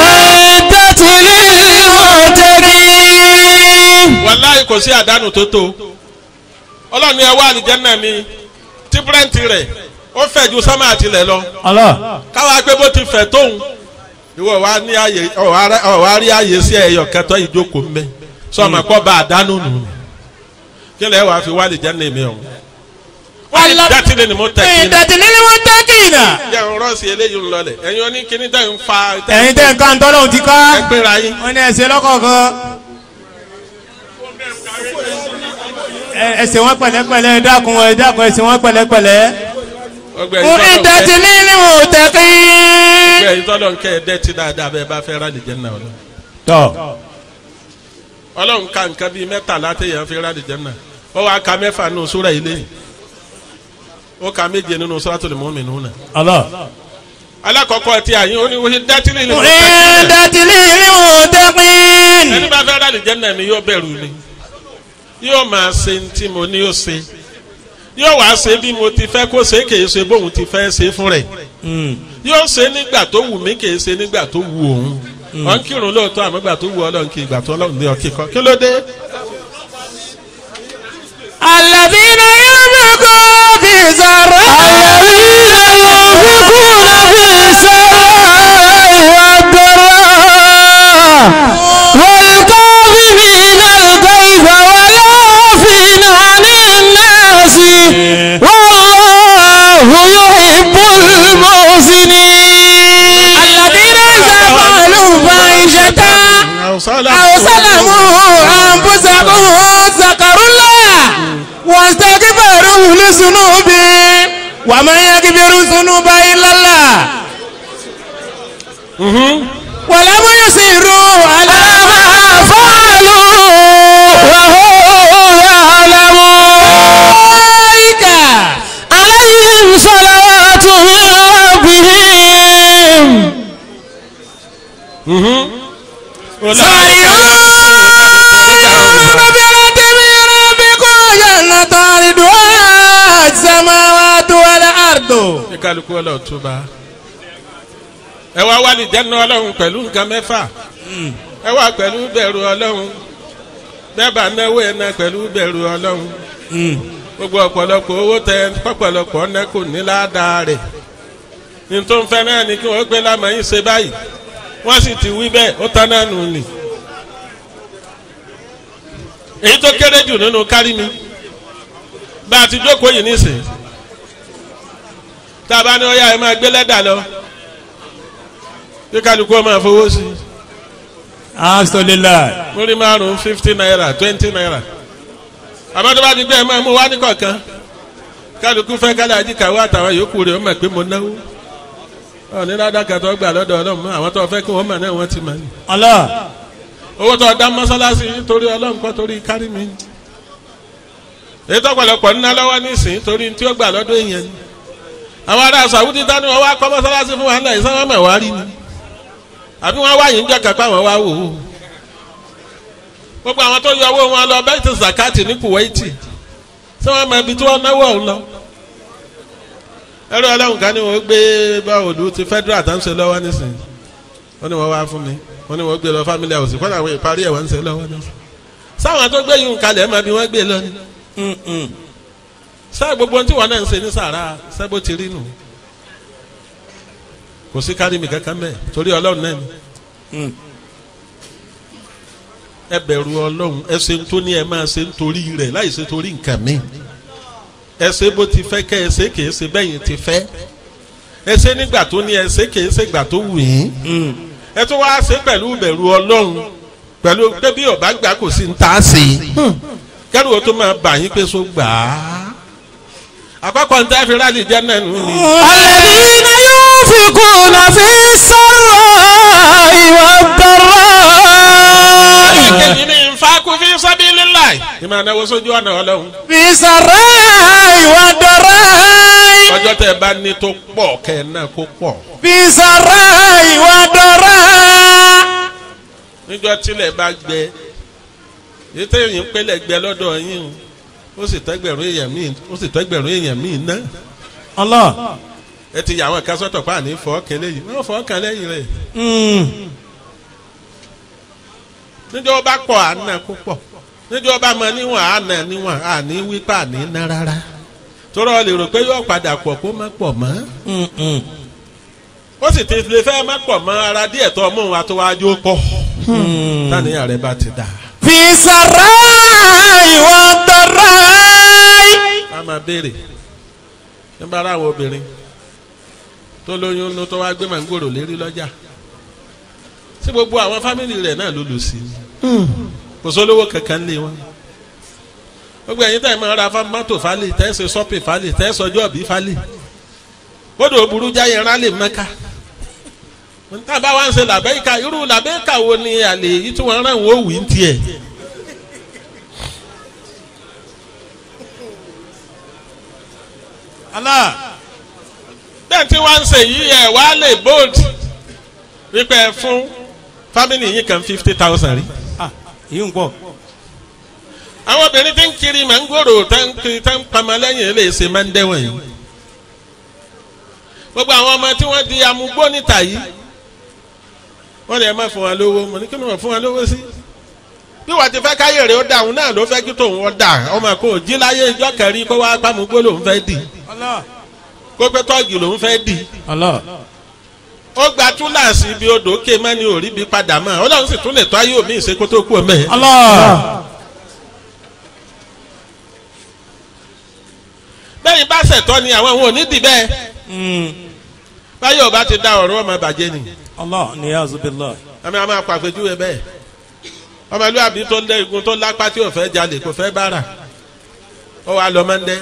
wàláyé kò sí àdánù tó tó ọlọ́run ni ẹ wá àlìjẹ́nà mi tí bírẹ́ǹtì rẹ̀ ó fẹ̀ ju sámà àtìlẹ̀ lọ Allah. káwa pé bó ti fẹ̀ tóun ìwọ wa ní àyè ọ̀wá rí àyè sí ẹ̀yọ̀ kẹtọ́ ìjókòó mbẹ́ sọmọ kọ́ bá àdánù nù kí lẹ́ wàá fi wá àlìjẹ́nà mi ọ̀hún. wọ́n ní dátìlẹ̀ ni mo tẹ̀ kí ni ìdàtìlẹ́ ni wọ́n tẹ́ kì í nà. jẹ́ ń rọ́ọ̀sì eléyìí ń lọlẹ̀ ẹ̀yin oní kíní tẹ̀ ń fa ẹ̀yin tẹ́ nǹkan tọ́lọ́hún ti ká. ẹ pínra yín. wọ́n ní ẹsẹ̀ lọ́kọ̀ọ̀kan. Ẹ- ẹsẹ̀ wọn pẹ̀lẹ́pẹ̀lẹ́ ẹ dákun ẹ dákun ẹsẹ̀ wọn pẹ̀lẹ́pẹ̀lẹ́. ọgbẹ́ yìí tọ́lọ̀ ń kẹ́ ìdàtìlẹ́ ni wọ́n tẹ́ kì í. ọgbẹ́ yìí tọ́lọ̀ ń kẹ́ ẹ dẹ́tí dáadáa bẹ́ẹ̀ bá fẹ́ rà àlìjẹ́nà ọlọ́run. tọ́ ọlọ́run ka nǹkan bíi mẹ́tàlá téèyàn fi rà àlìjẹ́nà ó wàá ka mẹ́fà nù súrà ilé yìí ó ka méje nínú Suratul Mu'minun náà. Allah. alákọ̀ọ́kọ́ ti àyín ó ní wọ́n dátìlì ní mọ̀tàkì ìdàtìlẹ́ ni wọ́n tẹ́ kì í. ẹni bá fẹ́ rà àlìjẹ́nà mi yóò bẹ̀rù ni yóò máa ṣe ní tí mo ní yóò ṣe yóò wá ṣe bí mo ti fẹ́ kó ṣe kì í ṣe bóun ti fẹ́ ṣe fún rẹ̀ yóò ṣe nígbà tó wù mí kì í ṣe nígbà tó wù òun ọ̀ ń kírun lóòótọ́ àmọ́ ìgbà tó wù ọlọ́run kì í ìgbà tó ọlọ́run ní ọkì kan kí ló dé. الذين ينفقون في سراء الذين ينفقون في السراء والضراء والكاظمين الغيظ والعافين عن الناس والله يحب المحسنين الذين إذا فعلوا فاحشة أو ظلموا أنفسهم ذكروا الله واستغفروا لذنوبهم ومن يغفر الذنوب إلا الله ولم يصروا على ما فعلوا وهم يعلمون أولئك عليهم صلوات من ربهم سارعون بلاد من ربكم جنة عرضها السماوات والأرض ní kálukú ọlọ́run tó bá ẹ wá wálé jẹ́nu ọlọ́run pẹ̀lú nǹkan mẹ́fà ẹ wá pẹ̀lú bẹ̀rù ọlọ́run bẹ́ẹ̀ bá náwó ẹ̀ náà pẹ̀lú bẹ̀rù ọlọ́run gbogbo ọ̀pọ̀lọpọ̀ owó tẹ pọ̀pọ̀lọpọ̀ ọ̀nà kò ní ládàá rẹ̀ ní tó ń fẹ́ náà ni kí wọ́n gbé lámàyín ṣe báyìí wọ́n sì ti wí bẹ́ẹ̀ ó tán náà nù ní. èyí tó kéré jù nínú kárí mi bá a ti jókòó yìí nísìnyí tá a bá ní ọyá ẹ máa gbé lẹ́dà lọ kí kálukú ọmọ àfọwọ́ sí i Alhamdulillah. múrí márùn fifty naira twenty naira àmọ́ tó bá ti gbé ẹ máa mú wá ní kọ̀ọ̀kan kálukú fẹ́ kálá ajíkàwé àtàwọn yòókù rẹ̀ ó mọ̀ pé mo náwó ọ̀ ní ládàkà tó gbà lọ́dọ̀ ọlọ́run mọ́ àwọn tó fẹ́ kí wọ́n mọ̀ náà wọ́n ti mọ̀ ní. Allah. owó tó dá mọ́sálásí torí ọlọ́run kọ́ torí kárí mi èyí tó pọ̀lọpọ̀ ńná lọ́wọ́ nísìnyí torí tí ó gbà lọ́dọ̀ èèyàn ni àwọn ará sàwùdí dání wọn wá kọ́ mọ́sálásí fún wa ńlẹ̀ ìsanwó mọ̀ wá rí ni àbí wọn wá yìí ń jẹ́ kápá wọn wá wò ó gbogbo àwọn tó yọ owó wọn lọ bẹ́ẹ̀ ti zakati ní kuwaiti tí wọ́n mọ ibi tí wọ́n náwó ọ̀hún lọ ẹrú ọlọ́run kan ní wọ́n gbé báwòlù ti federal tó ń ṣe lọ́wọ́ nísìnyí wọ́n ní wọ́n wá fún mi wọ́n ní wọ́n gbé lọ family house kọ́nà àwọn ìparí ẹ̀ wọ́n ń ṣe lọ́wọ́ nísìnyí sáwọn tó gbé yìí ń kalẹ̀ ẹ̀ máa bí wọ́n gbé lọ ni sáà gbogbo ohun tí wọn náà ń ṣe ní sàrà sẹ́bó ti rí nù kò sí kárí mi kankan bẹ́ẹ̀ torí ọlọ́run náà ni ẹ bẹ̀rù ọlọ́run ẹ ṣe ń tó ní ẹ máa ṣe ń torí rẹ̀ láì ṣe torí nǹkan mi ẹ ṣe bó ti fẹ́ kẹ́ ẹ ṣe kì í ṣe bẹ́yìn ti fẹ́ ẹ ṣe nígbà tó ní ẹ ṣe kì í ṣe gbà tó wù yín ẹ tó wáá ṣe pẹ̀lú bẹ̀rù ọlọ́run pẹ̀lú pé bí ọba gbà kò sí ń ta sí i kẹ́rù ó tó máa bà yín pé so gbà á àkọ́kọ́ ní tẹ́ fi rálì jẹ́ náà nù ni. الذين ينفقون في السراء والضراء ẹ̀kejì ní nfàkú fi sabilillah ìmọ̀ ànáwó sójú ọ̀nà ọlọ́run في سراء ودراء ọjọ́ tẹ́ ẹ bá ní tó pọ̀ kẹ́ ẹ náà kó pọ̀ fi sara ìwà dọ̀ra. níjọ́ tílẹ̀ bá gbẹ yìí tẹ́yìn pélé gbẹ lọ́dọ̀ yín o ó sì tẹ́gbẹ̀rún èèyàn míì ó sì tẹ́gbẹ̀rún èèyàn míì ná Allah. ẹ ti yà àwọn kan sọ́tọ̀ pa àní fọ́ọ̀kẹ́ lẹ́yìn wọ́n fọ́ọ̀kẹ́ lẹ́yìn rẹ̀ níjọ́ bá pọ̀ àná kó pọ̀ níjọ́ bá mọ níwọ̀n àná níwọ̀n àní wípé àní ná rárá tọ́rọ lè rò pé yóò padà pọ̀ kó má pọ̀ mọ́ ó sì ti lè fẹ́ má pọ̀ mọ́ ara díẹ̀ tó mú wa tó wájú pọ̀ táníyàn rẹ bá ti dà fi sara ìwà dọ̀ra. á máa béèrè nígbà ara àwọn obìnrin tó lóyún ló tó wá gbé màngòrò lérí lọ́jà sí gbogbo àwọn fámìlì rẹ̀ náà ló lù sí kò sólówó kankan lé wọn gbogbo ẹ̀yin tẹ̀ máa ra mọ́tò falẹ̀ tẹ́ ṣe sọ́pì falẹ̀ tẹ́ sọjọ́ bí falẹ̀ kódò burú jáyẹ rálẹ̀ mẹ́ka níta bá wá ń ṣe làbẹ́yìká irú làbẹ́yìká wo ni àlè yìí tí wọ́n rán wọ́n wì ń tiẹ̀. Allah. bẹ́ẹ̀ tí wọ́n ń ṣe yìí ẹ̀ wá lè bold wípé ẹ fún family yìí kan fifty thousand rí. Ah, èyí ń pọ̀. àwọn obìnrin tí ń kiri mangoro tá ń kiri tá ń pamọ́ lẹ́yìn lè ṣe máa ń dẹ́wọ̀n yìí. gbogbo àwọn ọmọ tí wọ́n di amúgbó níta yìí wọ́n lè má fún wa lówó mo ní kí ló wọ́n fún wa lówó sí. bí wọ́n ti fẹ́ káyọ̀ rẹ̀ ó dà òun náà ló fẹ́ kí tòun wọ́n dà ọmọ kò jí láyé ìjọ kẹrin kó wá pàmùgbó lòun fẹ́ dì Allah. kó pé tọ́ọ̀gì lòun fẹ́ dì Allah. ó gba túláàsì ibi odò ké mẹ́ni ò rí bí padà mọ́ ọlọ́run sì tún lè tọ́ ayé omi ìṣe kó tó kú ọmọ ẹ̀. Allah. bẹ́ẹ̀ni bá ṣẹ̀tọ́ ni àwọn òun ò ní dì bẹ́ẹ̀ Mm. báyọ̀ bá ti da ọ̀rọ̀ ọmọ bàjẹ́ ni Allah niyazu billah. àmì àwọn apàpẹ́júwe bẹ́ẹ̀ ọmọlúwàbí tó lé igun tó lápá tí ò fẹ́ jalè kò fẹ́ bára ó wàá lọ mọ́ndẹ́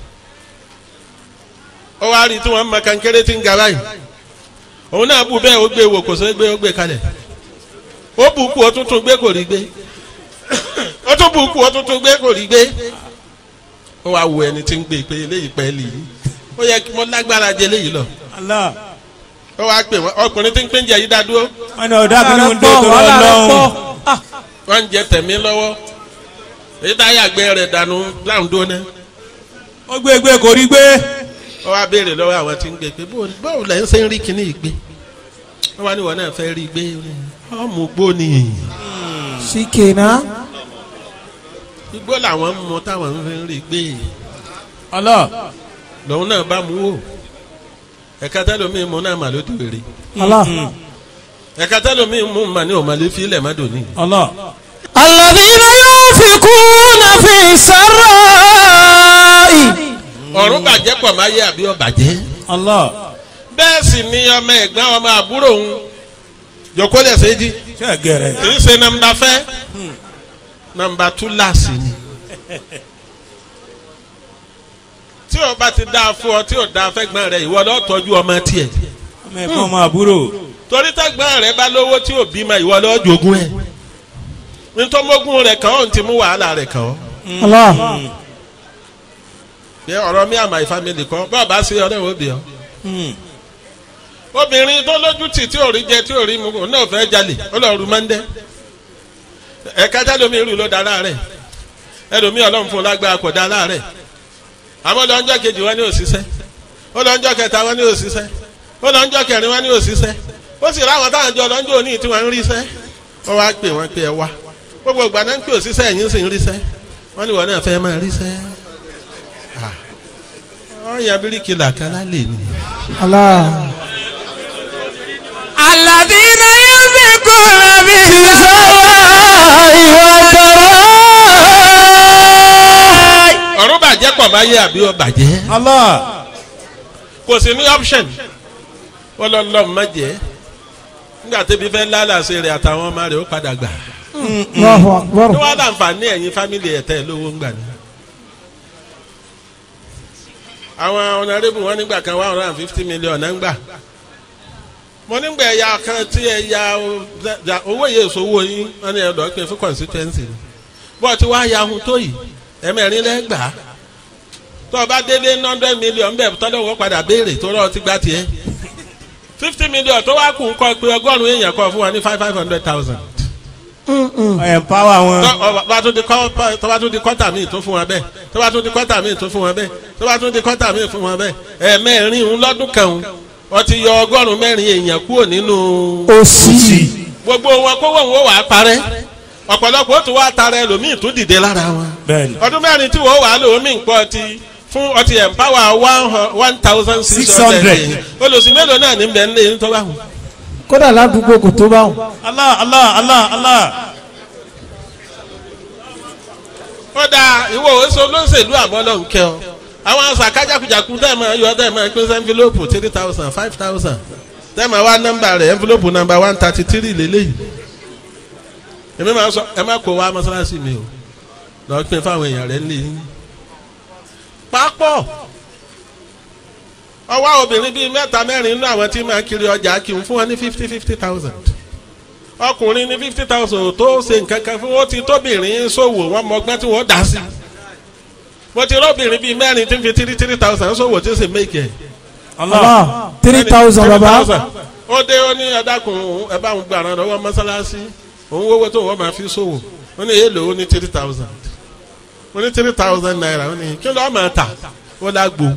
ó wàá rí tí wọ́n mọ kankéré tí ń ga báyìí òun náà bù bẹ́ẹ̀ ó gbé wò kò sẹ́ gbé ó gbé kalẹ̀ ó bù kú ó tún tún gbé kò rí gbé ó tún bù kú ó tún tún gbé kò rí gbé ó wàá wo ẹni tí ń gbé pé eléyìí pẹ́ lì í ó yẹ kí wọ́n lágbára jẹ eléyìí lọ Allah. ó wàá pè wọ́n ọkùnrin tí ń pín jẹ yìí dá dúró wọ́n ní ọ̀dà kí ni ń dé tó lọ lọ́hùn. wọ́n ń jẹ tẹ̀mí lọ́wọ́ èyí tá a yàgbẹ́ rẹ̀ dànù láwùn dóná ó gbé gbé kò rí gbé. ó wá béèrè lọ́wọ́ àwọn tí ń gbé pé bó- báwo lẹ́ ń ṣe ń rí kíní ìgbé wọ́n wá ní wọn náà fẹ́ rí gbé ọmọ gbó ni Shikena. igbó làwọn ń mu táwọn ń fi ń rí gbé Allah. lòun náà bá mú wò ẹ̀ka tẹ́lómi mú náà mà ló dèrè Allah. ẹ̀ka tẹ́lómi mú mà ní òmàlẹ́ fílẹ̀ má dòní. Allah. الذين ينفقون في السراء ọ̀run bàjẹ́ pọ̀ máa yé àbí ọ̀bàjẹ́ Allah. bẹ́ẹ̀ sì ni ọmọ ẹ̀gbọ́n ọmọ àbúrò òun jòkó lẹ́sẹ̀ jí. ṣé ẹ gẹrẹ. kì í ṣe nọmba fẹ́ nọmba túláàsì ni tí o bá ti dáa fún ọ tí o dáa fẹ́gbọ́n rẹ ìwọ lọ tọ́jú ọmọ tiẹ̀ ọmọ ẹ̀gbọ́n ọmọ àbúrò. torí tẹ́gbọ́n rẹ bá lówó tí o bímọ ìwọ lọ jogún ẹ̀ ntọ́mọ́gún rẹ kàn ọ́ ntí mú wàhálà rẹ kàn ọ́ Allah. bí ọ̀rọ̀ mi àmà ìfamìlì kan bá a bá ṣe ọ̀rẹ́ òbí ọ Mm. obìnrin tó lójú tì tí ò rí jẹ tí ò rí mu òun náà fẹ́ jalè ó lọ rú mọ́ndẹ́ ẹ̀ka jálómi rú ló da láàrẹ̀ ẹlòmí ọlọ́run fún un lágbára kò da láàrẹ̀ àmọ́ lọ́njọ́ kejì wọn ní òṣìṣẹ́ ó lọ́njọ́ kẹta wọn ní òṣìṣẹ́ ó lọ́njọ́ kẹrin wọn ní òṣìṣẹ́ ó sì ráwọn táwọn jọ lọ́njọ́ òní tí wọ́n ń ríṣẹ́ wọ́n wá pè wọ́n pé ẹ wá gbogbo ìgbà náà ń pè òṣìṣẹ́ ẹ̀yìn sì ń ríṣẹ́ wọ́n ní wọn náà fẹ́ máa ríṣẹ́ wọ́n yan bíríkìlà kan lálẹ́ ni. Allah. الذين ينفقون في ọ̀run bàjẹ́ pọ̀ máa yé àbí ó bàjẹ́ Allah. kò sí ní option wọ́n lọ lọ́ọ́ má jẹ́ nígbà tẹ́bi fẹ́ lálàsẹ rẹ̀ àtàwọn ọmọ rẹ̀ ó padà gbà Allahu Akbar. ní wọ́n á láǹfààní ẹ̀yìn fámìlì ẹ̀tẹ́ lówó ń gbà ní. àwọn ọ̀nàrẹ́bù wọn nígbà kan one hundred and fifty million náà ń gbà mo nígbà ẹ̀yà kan tí ẹ̀yà owó yẹn sọ́wọ́ yín wọ́n ní ẹ̀dọ́ pé fún constituency ni bọ́ọ̀ tí wàá ya ohun tó yìí ẹ̀mẹ́rin lẹ́gbàá tó o bá délé ní hundred million bẹ́ẹ̀ tọ́lọ́ wọ́n padà béèrè tó rọ̀ ti gbá tiẹ̀ fifty million tó wá kù ń kọ́ pé ọgọ́rùn-ún èèyàn kọ́ fún wa ní five five hundred thousand empower wọn. tó bá tún di kọ́ tó bá tún di kọ́tà míì tó fún wa bẹ́ẹ̀ tó bá tún di kọ́tà míì tó fún wa bẹ́ẹ̀ tó bá tún di kọ́tà míì fún wa bẹ́ẹ̀ ẹ̀ẹ̀mẹ́rin ń lọ́dún kan ń wọ́n ti yọ ọgọ́rùn-ún mẹ́rin èèyàn kúrò nínú òsì gbogbo wọn kówó wọn wà á parẹ́ ọ̀pọ̀lọpọ̀ ó tún wá tara ẹlòmíì tó dìde lára wọn bẹ́ẹ̀ni. ọdún mẹ́rin tí wọ́n wà á lò ó mí nǹkan ọtí fún ọtí empower one hu- one thousand six 600. hundred olùsí mélòó náà ní bẹ́ẹ̀ ń lé ní tó bá wù. kódà ládùúgbò kò tó báwọn. Allah Allah Allah Allah. ó dáa ìwọ oṣù olóṣèlú àmọ́ ló ń kẹ́ ọ àwọn àṣà kájàkújàkú tẹ́ ẹ̀ máa yọ tẹ́ ẹ̀ máa pín sí envelope three thousand five thousand tẹ́ ẹ̀ máa wá nọ́mbà rẹ̀ envelope number one thirty three lélẹ́yìí èmi máa sọ ẹ má kó wá mọ́ṣáláṣí mi o lọ́ọ́ pín fáwọn èèyàn rẹ̀ nílé yín pápọ̀ ọwọ́ obìnrin bíi mẹ́ta mẹ́rin nínú àwọn tí máa kiri ọjà kí n fún wọn ní fifty fifty thousand ọkùnrin ní fifty thousand tó ṣe nǹkan kan fún wọn ti tóbìnrin ṣòwò wọn mọgbọ́n tí wọ́n dá sí mo ti rọ́bìnrin bíi mẹ́rin tí ń fi three three thousand ṣòwò tí ń ṣe méjì ẹ̀ Allah three thousand baba. ó dé ó ní ẹ̀dákun ẹ bá ń gbà rán lọ́wọ́ mọ́sálásí òun owó tó wọ́n máa fi ṣòwò ó ní èèlò ó ní three thousand ó ní three thousand naira ó ní kí ló máa tà ó lágbo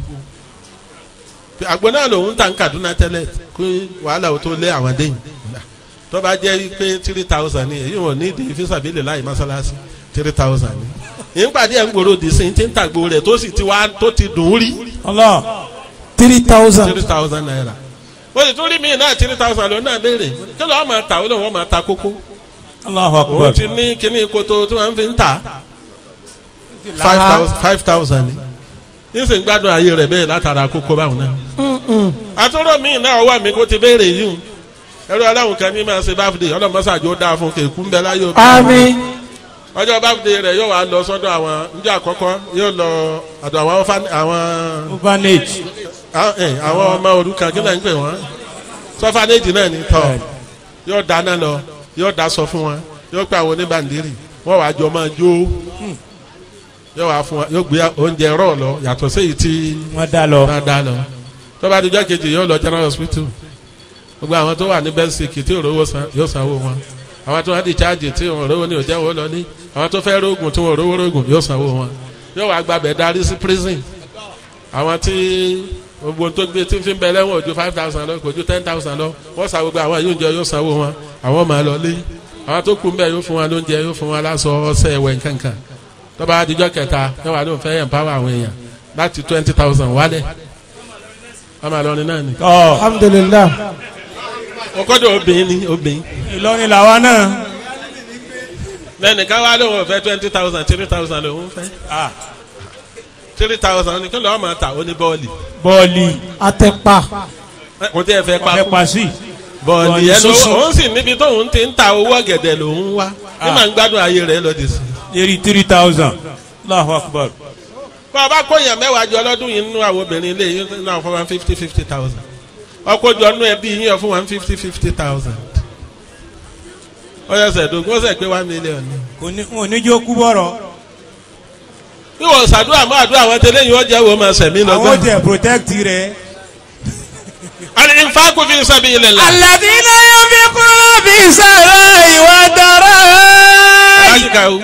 àgbo náà lòun tà ń Kaduna tẹ́lẹ̀ kó wàhálà ó tó lé àwọn déyìn tó bá jẹ́ pé three thousand ni èyí wọn ní ìdí fisabili láì mọ́sálásí three thousand ni ìpàdé ẹ̀ ń gbòòrò dì sí ti ń tàgbò rẹ̀ tó sì ti wá tó ti dùn ún rí Allah. three thousand. three thousand naira ó sì tún rí mi náà three thousand ló náà béèrè kí ló máa ta ó lóun wọ́n máa ta kókó Allahu òun akbar. ti ní kíní koto tí wọ́n fi ń ta five thousand five thousand ni ní sì ń gbádùn ayé rẹ̀ bẹ́ẹ̀ látara kókó báwọn náà àtúrò mi náà ọwọ́ mi kó ti béèrè yìí ẹrú aláwọn kan ní máa ṣe báfìdè ọlọmọsàjò dáa fún kékun bẹ láyé òbí àmín. ọjọ́ báfìdè rẹ̀ yóò wá lọ sọ́dọ̀ àwọn njẹ́ àkọ́kọ́ yóò lọ ọ̀dọ̀ àwọn orphan- àwọn orphanage. àwọn ẹ, àwọn ọmọ òrukàn kí náà ń pè wọ́n sọfanéjì náà ní tọ́ yóò dáná lọ yóò dá sọ fún wọn yóò pè àwọn oníbàndírì wọ́n wàá jọ máa jó yóò wá fún wọn yóò gbé oúnjẹ rọ̀ lọ yàtọ̀ séyìí tí wọ́n dá lọ. máa dá lọ tó bá dijọ́ kejì yóò lọ general hospital gbogbo àwọn tó wà ní bẹ́ńsìkì tí òróró san yóò sanwó wọn àwọn tó wà ní chájì tí wọn òróró ní òjẹ́ wọn lọ ní àwọn tó fẹ́ rógùn tí wọn òróró rógùn yóò sanwó wọn yóò wá gbàbẹ̀ darí sí prison àwọn tí gbogbo tó gbé tí ń fi bẹ lẹ́wọ̀n ojú five thousand lọ kò ju ten thousand lọ wọ́n sa gbogbo àwọn yóò jẹ yóò sanwó wọn àwọn máa lọ lé àwọn tó kù ń bẹ yóò fún wọn lóúnjẹ yóò fún wọn láṣọ ọṣẹ ẹ̀wẹ̀ nkankan tó bá dijọ́ kẹta yóò wá lóun fẹ́ empower àwọn èèyàn láti twenty thousand wálẹ̀ wọ́n máa lọ ní náà ni. ọ alhamdulilah. ọkọ́dọ̀ obìnrin ni obìnrin Ìlọrin làwa náà. lẹ́nìkan wá lóun fẹ́ twenty thousand three thousand lòun fẹ́ Ah, three thousand ní kí lọ́ọ́ máa ta ó ní bọ́ọ̀lì bọ́ọ̀lì àtẹ̀pà. kò tí ẹ fẹ́ pa ẹ pa sí. bọ́ọ̀lì bọ́ọ̀lì yẹn ló sísun. òun sì níbi tóun ti ń ta owó ọ̀gẹ̀dẹ̀ lòun wá ní màá ń gbádùn ayé rẹ̀ lọ́dì sí. Eri three thousand. Allahu akbar. bá a bá kóyàn mẹ́wàá jọ lọ́dún yìí nínú àwọn obìnrin ilé yìí náà fún one fifty fifty thousand ọkọ̀jọ nínú ẹbí yín fún one fifty fifty thousand ọyọ sẹ̀dógún ó sẹ̀ pé one million ni. Kò ní wọn ò ní jó kú bọ̀rọ̀. bí wọ́n ṣàdúrà mọ́ àdúrà àwọn tẹ́lẹ̀ yìí wọ́n jẹ́ wọ́n máa sẹ̀mí Àwọn lọ́gbọ́n. tẹ protect rẹ̀. àní ìfáàkù fi sabilillah. Alladhina yunfiquna fi sarra'i wa dharra'i. láyìíká o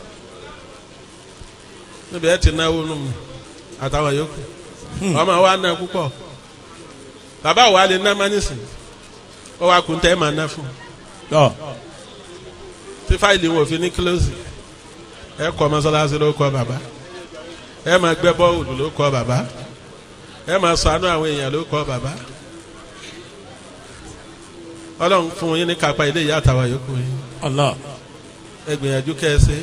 níbi ẹ ti náwó nù mí àtàwọn yòókù ọmọ wa ná púpọ̀ bàbá wa lè ná mánísì ó wá kun tẹ́ ẹ máa ná fún Tọ́ tí fáìlì wọn ò fi ní kílóòsì ẹ kọ́ mọ́sálásí ló kọ́ bàbá ẹ máa gbẹ́ bọ́ọ̀lù ló kọ́ bàbá ẹ máa ṣàánú àwọn èèyàn ló kọ́ bàbá ọlọ́run fún yín ní kápá ilé ìyá àtàwọn yòókù yín Allah. ẹ gbìyànjú kẹsẹ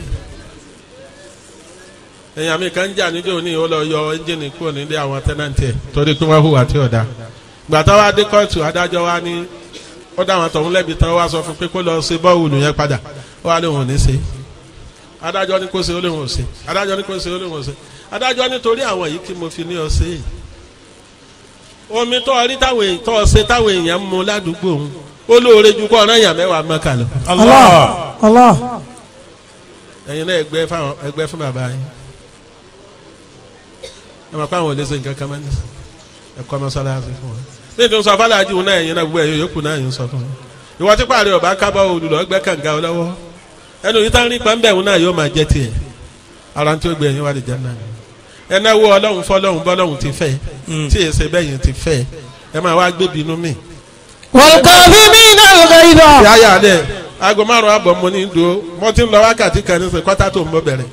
èèyàn mi kan jà níjó ní ó lọ yọ ẹ́ńjìnì kúrò nílé àwọn tẹ́nàntì ẹ̀ torí pé wọ́n hùwà tí ò dáa gbàtà wa dé kóòtù adájọ́ wa ní ó dá àwọn tọ̀hún lẹ́bi tán wá sọ fún pé kó lọ ṣe bọ́ọ̀lù yẹn padà ó wà lóun ò ní ṣe adájọ́ ní kó ṣe ó lóun ò ṣe adájọ́ ní kó ṣe ó lóun ò ṣe adájọ́ nítorí àwọn yìí kí mo fi ní ọ ṣe é omi tó ọ rí táwọn èèyàn tó ọ ṣe táwọn èèyàn ń mu ládùúgbò òun ó lóore ju kó ọ̀ràn èèyàn mẹ́wàá mọ́kà lọ Allah. Allah. ẹ̀yin náà ẹgbẹ́ fáwọn ẹgbẹ́ fún bàbá yín ẹ máa kó àwọn olè ṣe nǹkan kan máa ń ẹ kọ́ mọ́sálásí fún wọn. bí ètò sọ fàlàjì wọn náà ẹ̀yin náà gbogbo ẹ̀yọ yòókù náà yìí ń sọ fún wọn. ìwọ tí pààrọ̀ ọba kábọ̀ olùlọ́ gbẹ́ kànga lọ́wọ́ ẹnu yìí tán rí pàmbẹ́ wọn náà yóò máa jẹ́ tiẹ̀ ara tí ó gbé ẹ̀yin wà lè jẹ́ náà ẹ náwó ọlọ́run fọlọ́run bọ́lọ́run ti fẹ́ tí èsè bẹ́yìn ti fẹ́ ẹ máa wá gbé bínú mi. والكاظمين الغيظ yáyà dẹ aago márùn àbọ̀ mo ní do mo ti ń lọ wákàtí kan ní sè kọ́tà tó ń bọ̀ bẹ̀rẹ̀.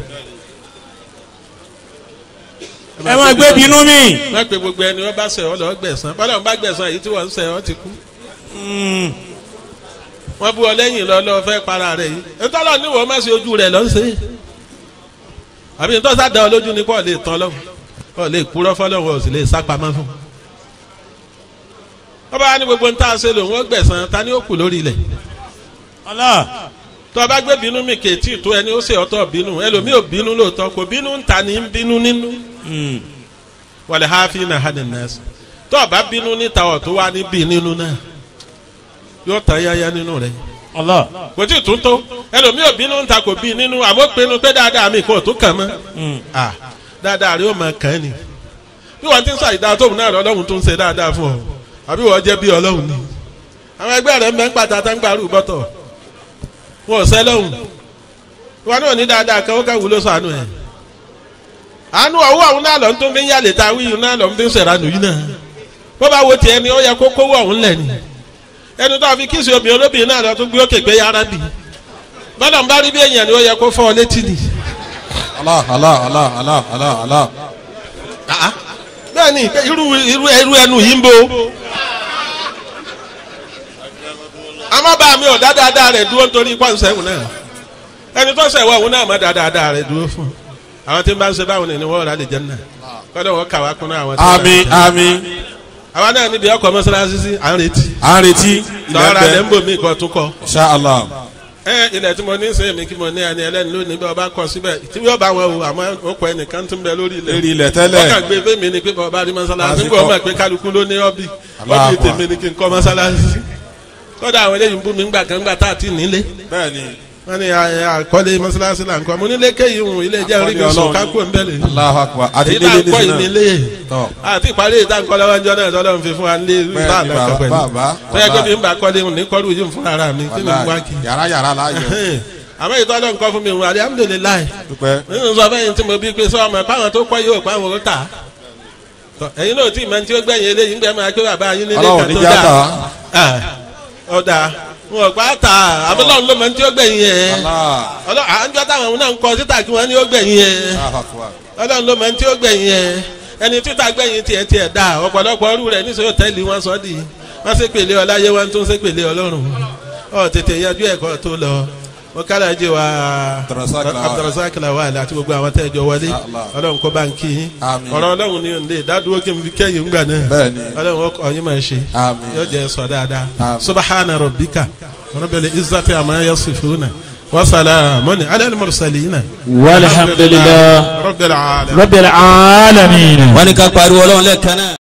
ẹ máa gbé bínú mi. má pe gbogbo ẹni wọn bá sẹ ọ lọ gbẹ̀san bọ́lá wọn bá gbẹ̀san èyí tí wọ́n ń sẹ ọ ti kú. wọ́n bú ọ lẹ́yìn lọ lọ fẹ́ para rẹ̀ yìí ntọ́lọ́ ní wọ́n má ṣe ojú rẹ̀ lọ́ ń ṣe. àbí ntọ́ sá da ọ lójú ni pọ̀ lè tán lọ́wọ́ pọ̀ lè kúrọ́ fọlọ́wọ́ ò sì lè sá pamọ́ fún. wọ́n bá ní gbogbo ntá ṣe lòun ó gbẹ̀san ta ni ó kù lórí ilẹ̀ Allah. tó o bá gbé bínú mi kèétí tó ẹni ó ṣe ọ̀tọ̀ bínú ẹlòmíì ò bínú lóòótọ́ kò bínú ń ta ní ń bínú nínú wàlẹ̀ hafi na hàn nẹ́ẹ̀sì tó o bá bínú níta ọ̀ tó wá níbí nínú náà yóò tán yáyá nínú rẹ̀ Allah. kò tí ì tún tó ẹlòmíì ò bínú níta kò bí nínú àmọ́ pinnu pé dáadáa mi kò tó kàn mọ́ à dáadáa rẹ̀ ó máa kàn án ni bí wọ́n ti ń ṣàìdá tóun náà lọ́lọ́run tó ń ṣe dáadáa fún ọ àbí wọ́n jẹ́ bí ọlọ́run ni àwọn ẹgbẹ́ rẹ̀ ń bẹ́ ń pàtàkì ń gbàrú bọ́tọ̀ wọn ò sẹ́ lọ́hùn wọn náà ní dáadáa kan ó ká wúlò sànù ẹ̀ àánú ọwọ́ àwọn náà lọ ń tún fi ń yàlè ta wíyù náà lọ ń fi ń sẹ̀ránù yìí náà bó bá wo tiẹ̀ ni ó yẹ kó kówó ọ̀hún lẹ̀ ni ẹnu tó a fi kíìsì obìnrin olóbìnrin náà lọ tún gbé òkè gbé yàrá bì bọ́dọ̀ ń bá rí bí èèyàn ni ó yẹ kó fọ́ ọ létí ni. Allah Allah Allah Allah Allah Allah. bẹ́ẹ̀ ni irú irú irú ẹnu yìí ń bo àmọ́ bá mi ò dá dáadáa rẹ̀ dúró nítorí pọ́ǹsẹ̀wò náà ẹni tó ṣẹ̀wọ̀ òun náà má dá dáadáa rẹ̀ dúró fún àwọn tí ń bá ń ṣe báwọn ni wọ́n rà lè jẹ́ náà kọ́dọ̀ wọ́n kà wá kún náà àwọn tí wọ́n Àmín àmín. àwa náà níbi ọkọ̀ mọ́sálásí sí à ń retí À ń retí. lọ́ọ́ra lẹ́ ń Ilẹ̀ bò mí kọ́ tún kọ́ Insha Allah. ẹ ilẹ̀ tí mo ní sẹ́yìn mi kí mo ní ẹni ẹlẹ́ni lónìí bí ọba kọ síbẹ̀ tí yóò bá wọn o àmọ́ ó kọ ẹnìkan tó ń bẹ lórí ilẹ̀ Lérí ilẹ̀ wọ́n kàn tẹ́lẹ̀. gbé fẹ́mi ni pé bọ́ọ̀ rí mọ́sálásí Lásìkò. nígbà wọ́n mọ̀ pé kálukú ló ní ọ́bì Allahu ọ́bì tèmi ni kí n kọ́ mọ́sálásí kódà àwọn eléyìí ń bú mi ńgbà kan ńgbà tá a ti nílé Bẹ́ẹ̀ni. wọ́n ní à- àkọ́lé mọ́sálásí là ń kọ́ mo nílé kéyìí hùn ilé jẹ́ orí mi Àkọ́lé sùn Ọlọ́run. kákó ń bẹ̀lẹ̀ Allahu Akbar. Àti èyí tá a nílé kọ́ nísìnyí náà. ìnílé Tọ́. àti ìparí ìta nǹkan lọ́wọ́ ń jọ náà lọ́lọ́run fi fún wa nílé Bẹ́ẹ̀ni, ìta àlọ́ bàbá, pẹ̀lú bàbá, tó yẹ kó bàbá. mi ń bá kọ́lé hùn ní kọ́rù yìí fún ara mi kí ni mo wá kí Yàrá yàrá láàyò. àmọ́ ìtọ́ ọlọ́run kọ́ fún mi wọn alihamudulilayi Dúpẹ́. nínú sọ fẹ́yìn tí mo bí pé sọ ọmọ páwọn tó kọ́ yóò páwọn ó tà á ẹ̀yin náà tí ìmọ̀ tí ó gbẹ̀yìn eléyìí ń gbẹ́ máa pé bàbá yín nílé Ọlọ́run kan ní tó já tà dáa á. ọ̀dà wọn ò pa tà á abọ́lọ́run ló mọ̀ tí ó gbẹ̀yìn yẹn Allah. ọlọ́run àjọ táwọn náà ń kọ títà kí wọ́n ní ó gbẹ̀yìn yẹn Allahu Akbar. ọlọ́run ló mọ̀ tí ó gbẹ̀yìn yẹn ẹni títà gbẹ̀yìn tiẹ̀ tiẹ̀ dà ọ̀pọ̀lọpọ̀ ọrú rẹ̀ níṣẹ́ òtẹ́ẹ̀lì wọn sọ di wọ́n ṣe pèlè ọláyé wọn tún ṣe pèlè ọlọ́run ọ̀ tètè yanjú ẹ̀kọ́ tó lọ mo kára jẹ wa Abdulrasaq Lawal. Abdulrasaq Lawal àti gbogbo àwọn tẹ́ ẹ jọ wọlé Allah. ọlọ́run kó bá ń kí yín Àmín. ọ̀rọ̀ ọlọ́run ni òǹdè dádúró kí n fi kẹ́yìn ńgbà náà Bẹ́ẹ̀ni. ọlọ́run ọkọ̀ ọ̀yin máa ṣe Àmín. yóò jẹ́ sọ dáadáa Àmín. subahana rabbika rabbil izzati amma yasifuna wa salamun ala al-mursalina والحمد لله rabbil alamin. رب العالمين wọ́n ní ká pariwo ọlọ́run lẹ́ẹ̀kan náà.